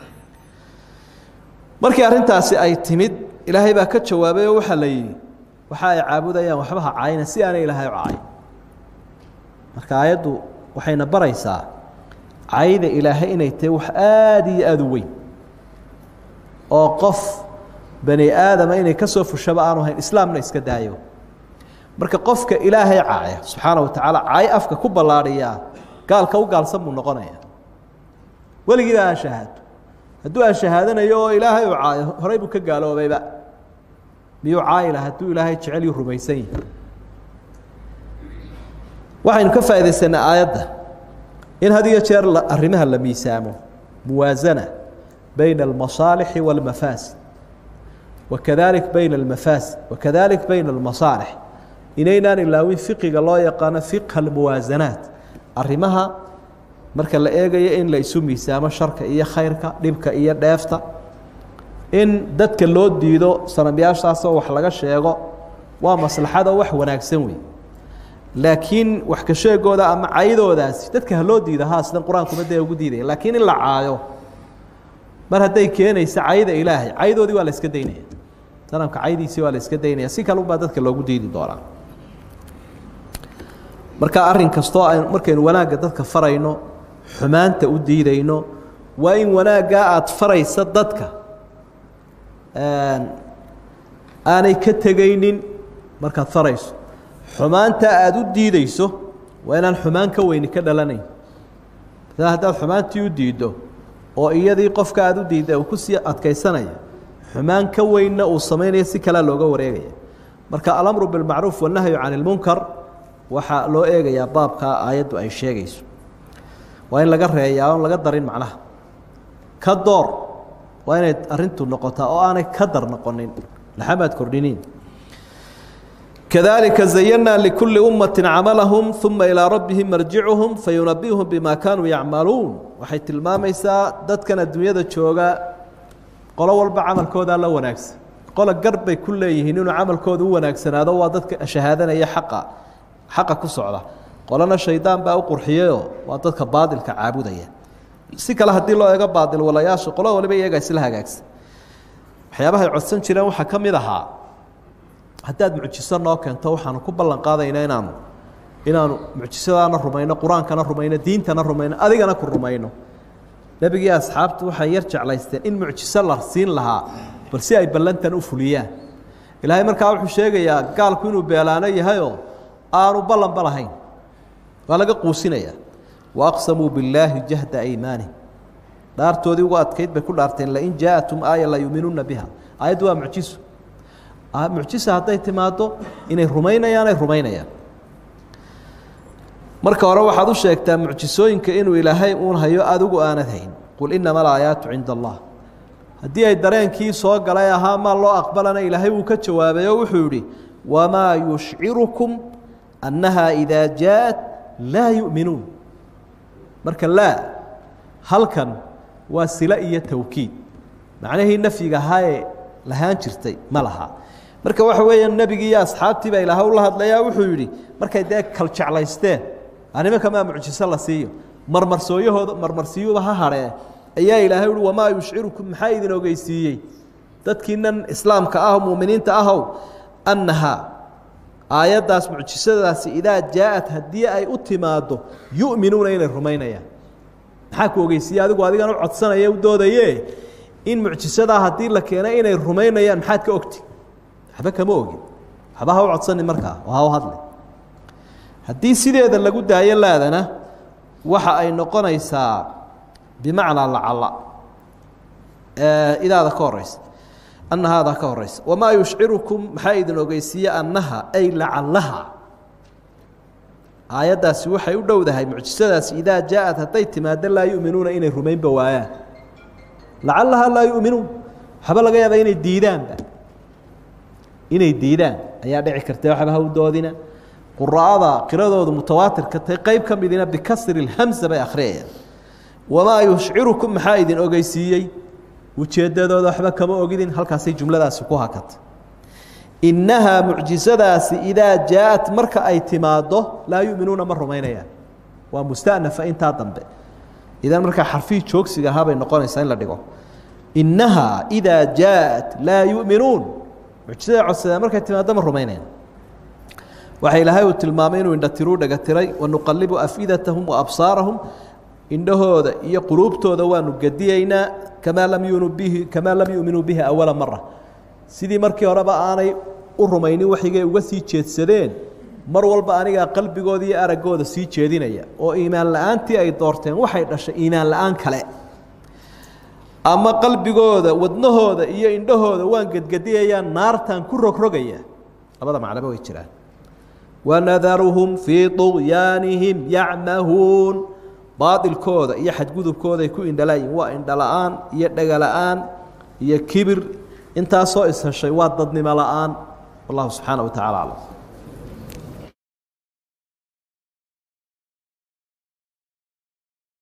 markii arrintaasi ay timid ilaahay baa ka jawaabay oo waxaa la yidhi waxa ay caabudayaan waxba ha caayina si aanay ilaahay u caayin marka aayaddu waxayna baraysaa cayda ilaahay inay tahay wax aada iyo aada u weyn oo qof bani aadama inay ka soo fushaba aanu hayn islaamna iska daayo marka qofka ilaahay caaya subxaana wa tacaala caay afka ku ballaadhiyaa gaalka u gaalsan buu noqonaya weligiiba aan shahaado hadduu aan shahaadanayo oo ilaahay u caayo horey buu ka gaaloobayba miyuu caayila hadduu ilaahay jecel yuu rumaysan yahi waxaynu ka faaidaysanay aayadda in had iyo jeer arrimaha la miisaamo muwaasana bayna almasaalixi wاlmafaasid wakadalik bayna almafaasid wakadalik bayna almasaalix inaynaan ilaawin fiqiga loo yaqaano fiqha almuwaasanaat arrimaha marka la eegayo in la isu miisaamo sharka iyo khayrka dhibka iyo dheefta in dadka loo diido sanamyaashaasoo wax laga sheego waa maslaxado wax wanaagsan wey laakiin wax ka sheegooda ama caydoodaasi dadka ha loo diida ha sidan qur-aankuma dee ugu diidaya laakiin in la caayo mar hadday keenaysa cayda ilaahay caydoodii waa la iska daynaya sanamka caydiisii waa la iska daynaya si kalunbaa dadka loogu diidi doonaa marka arrin kastoo a markaynu wanaagga dadka farayno xumaanta u diidayno waa in wanaaggaa aada faraysa dadka aanay ka tegaynin markaad farayso xumaanta aada u diideyso waa inaan xumaan ka weyni ka dhalanayn maala haddaad xumaantii u diiddo oo iyadii qofka aada u diidda uu kusii adkaysanaya xumaan ka weynna uu samaynaya si kalea looga wareegaya marka alamru bilmacruuf wannahyu can ilmunkar waxaa loo eegayaa baabkaa aayaddu ay sheegayso waa in laga reeyaa oon laga darin macnaha ka door waa inay arintu noqotaa oo aanay ka dar noqonin laxamaad kordhiniin kadalika zayanaa likulli ummati camalahum uma ilaa rabbihim marjicuhum fayunabiuhum bima kaanuu yacmaluun waxay tilmaamaysaa dadkan adduunyada jooga qolo walba camalkoodaa la wanaagsan qola gar bay ku leeyihiin inuu camalkooda u wanaagsanaado waa dadka shahaadanaya xaqa xaqa ku socda qolana shaydaan baa u qurxiyeyoo waa dadka baadilka caabudaya si kale haddii loo eego baadil walayaasha qolo waliba iyaga isla hagaagsan waxyaabahay codsan jireen waxaa ka mid ahaa haddaad mucjiso noo keento waxaanu ku ballan qaadayna inaanu inaanu mucjisadaana rumayno qur-aankana rumayno diintana rumayno adigana ku rumayno nebigii asxaabtu waxay yar jeclaysteen in mucjiso la siin lahaa bal si ay ballantan u fuliyaan ilaahay markaa wuxuu sheegayaa gaalku inuu beelaano yahayoo aanu ballanba lahayn waa laga quusinaya waaqsamuu billaahi jahda aymaanihim dhaartoodii ugu adkayd bay ku dhaarteen lain jaaءatum aaya la yuuminuuna biha aayaddu waa mucjiso mucjisa hadday timaado inay rumaynayaan ay rumaynayaan marka hore waxaad u sheegtaa mucjisooyinka inuu ilaahay uun hayo adigu aanad hayn qul inama alaayaatu cinda allah haddii ay dareenkii soo galay ahaa maa loo aqbalana ilaahay wuu ka jawaabay oo wuxuu yihi wamaa yushcirukum annaha idaa jaaءat laa yu'minuun marka laa halkan waa sila iyo tawkiid macnihii nafyiga ahaayee lahaan jirtay ma laha marka waxa weeya nebigii iyo asxaabtii baa ilaaha ula hadlayaa wuxuu yidhi markay dee kal jeclaysteen animanka maa mucjiso la siiyo marmarsooyahooda marmarsiyuuba ha hadhee ayaa ilaahay uhi wamaa yushcirukum maxaa idin ogeysiiyey dadkiinan islaamka ah muuminiinta ahow annahaa aayaddaas mucjisadaasi idaa jaaءat haddii ay u timaado yu'minuuna inay rumaynayaan maxaa ku ogeysiiye adigu adigan u codsanaya u doodaye in mucjisadaa haddii la keena inay rumaynayaan maxaad ka ogti waxba kama ogin waxba ha u codsanin markaa oo ha u hadli haddii sideeda lagu daayo laadana waxa ay noqonaysaa bimacnaa lacala idaada ka horeysa annahaada ka horeysa wamaa yushcirukum maxaa idin ogeysiiye annaha ay lacalaha aayaddaasi waxay u dhowdahay mucjisadaasi idaa jaa-ad hadday timaado laa yu'minuuna inay rumaynba waayaan lacalaha laa yu'minuun waxba laga yaaba inay diidaanba inay diidaan ayaa dhici karta waxba ha u doodina quraa'ada qiradoodu mutawaatirka tay qeyb ka midina bikasri اlhamsa bay akhriyayaan wamaa yushcirukum maxaa idin ogeysiiyey ujeeddadooda waxba kama ogidin halkaasay jumladaasi ku hakatay innahaa mucjisadaasi idaa jaa-at marka ay timaaddo laa yu'minuuna ma rumaynayaan waa musta'nafa intaa dambe idan markaa xarfihii joogsiga ahaa bay noqonaysaa in la dhigo innahaa idaa jaa-at laa yu'minuun mucjisada codsadeen markay timaaddo ma rumaynayaan waxa ilaahay uu tilmaamay inuu indhatiruu dhegatiray wanuqalibu afidatahum wa absaarahum indhahooda iyo quluubtooda waanu gediyeynaa kamaa lam yunu bihi kamaa lam yu'minuu bihi awala mara sidii markii horeba aanay u rumaynin waxigay uga sii jeedsadeen mar walba anigaa qalbigooda iyo araggooda sii jeedinaya oo iimaan la-aantii ay doorteen waxay dhashay iimaan la-aan kale ama qalbigooda wadnahooda iyo indhahooda waan gedgediyayaa naartaan ku rogrogaya labada macnaba way jiraan wanadaruhum fii طugyaanihim yacmahuun baailkooda iyo xadgudubkooday ku indhalaayihin waa indhala-aan iyo dhegala-aan iyo kibir intaasoo isheshay waa dadnimo la-aan wallahu subxaana wa tacala aclam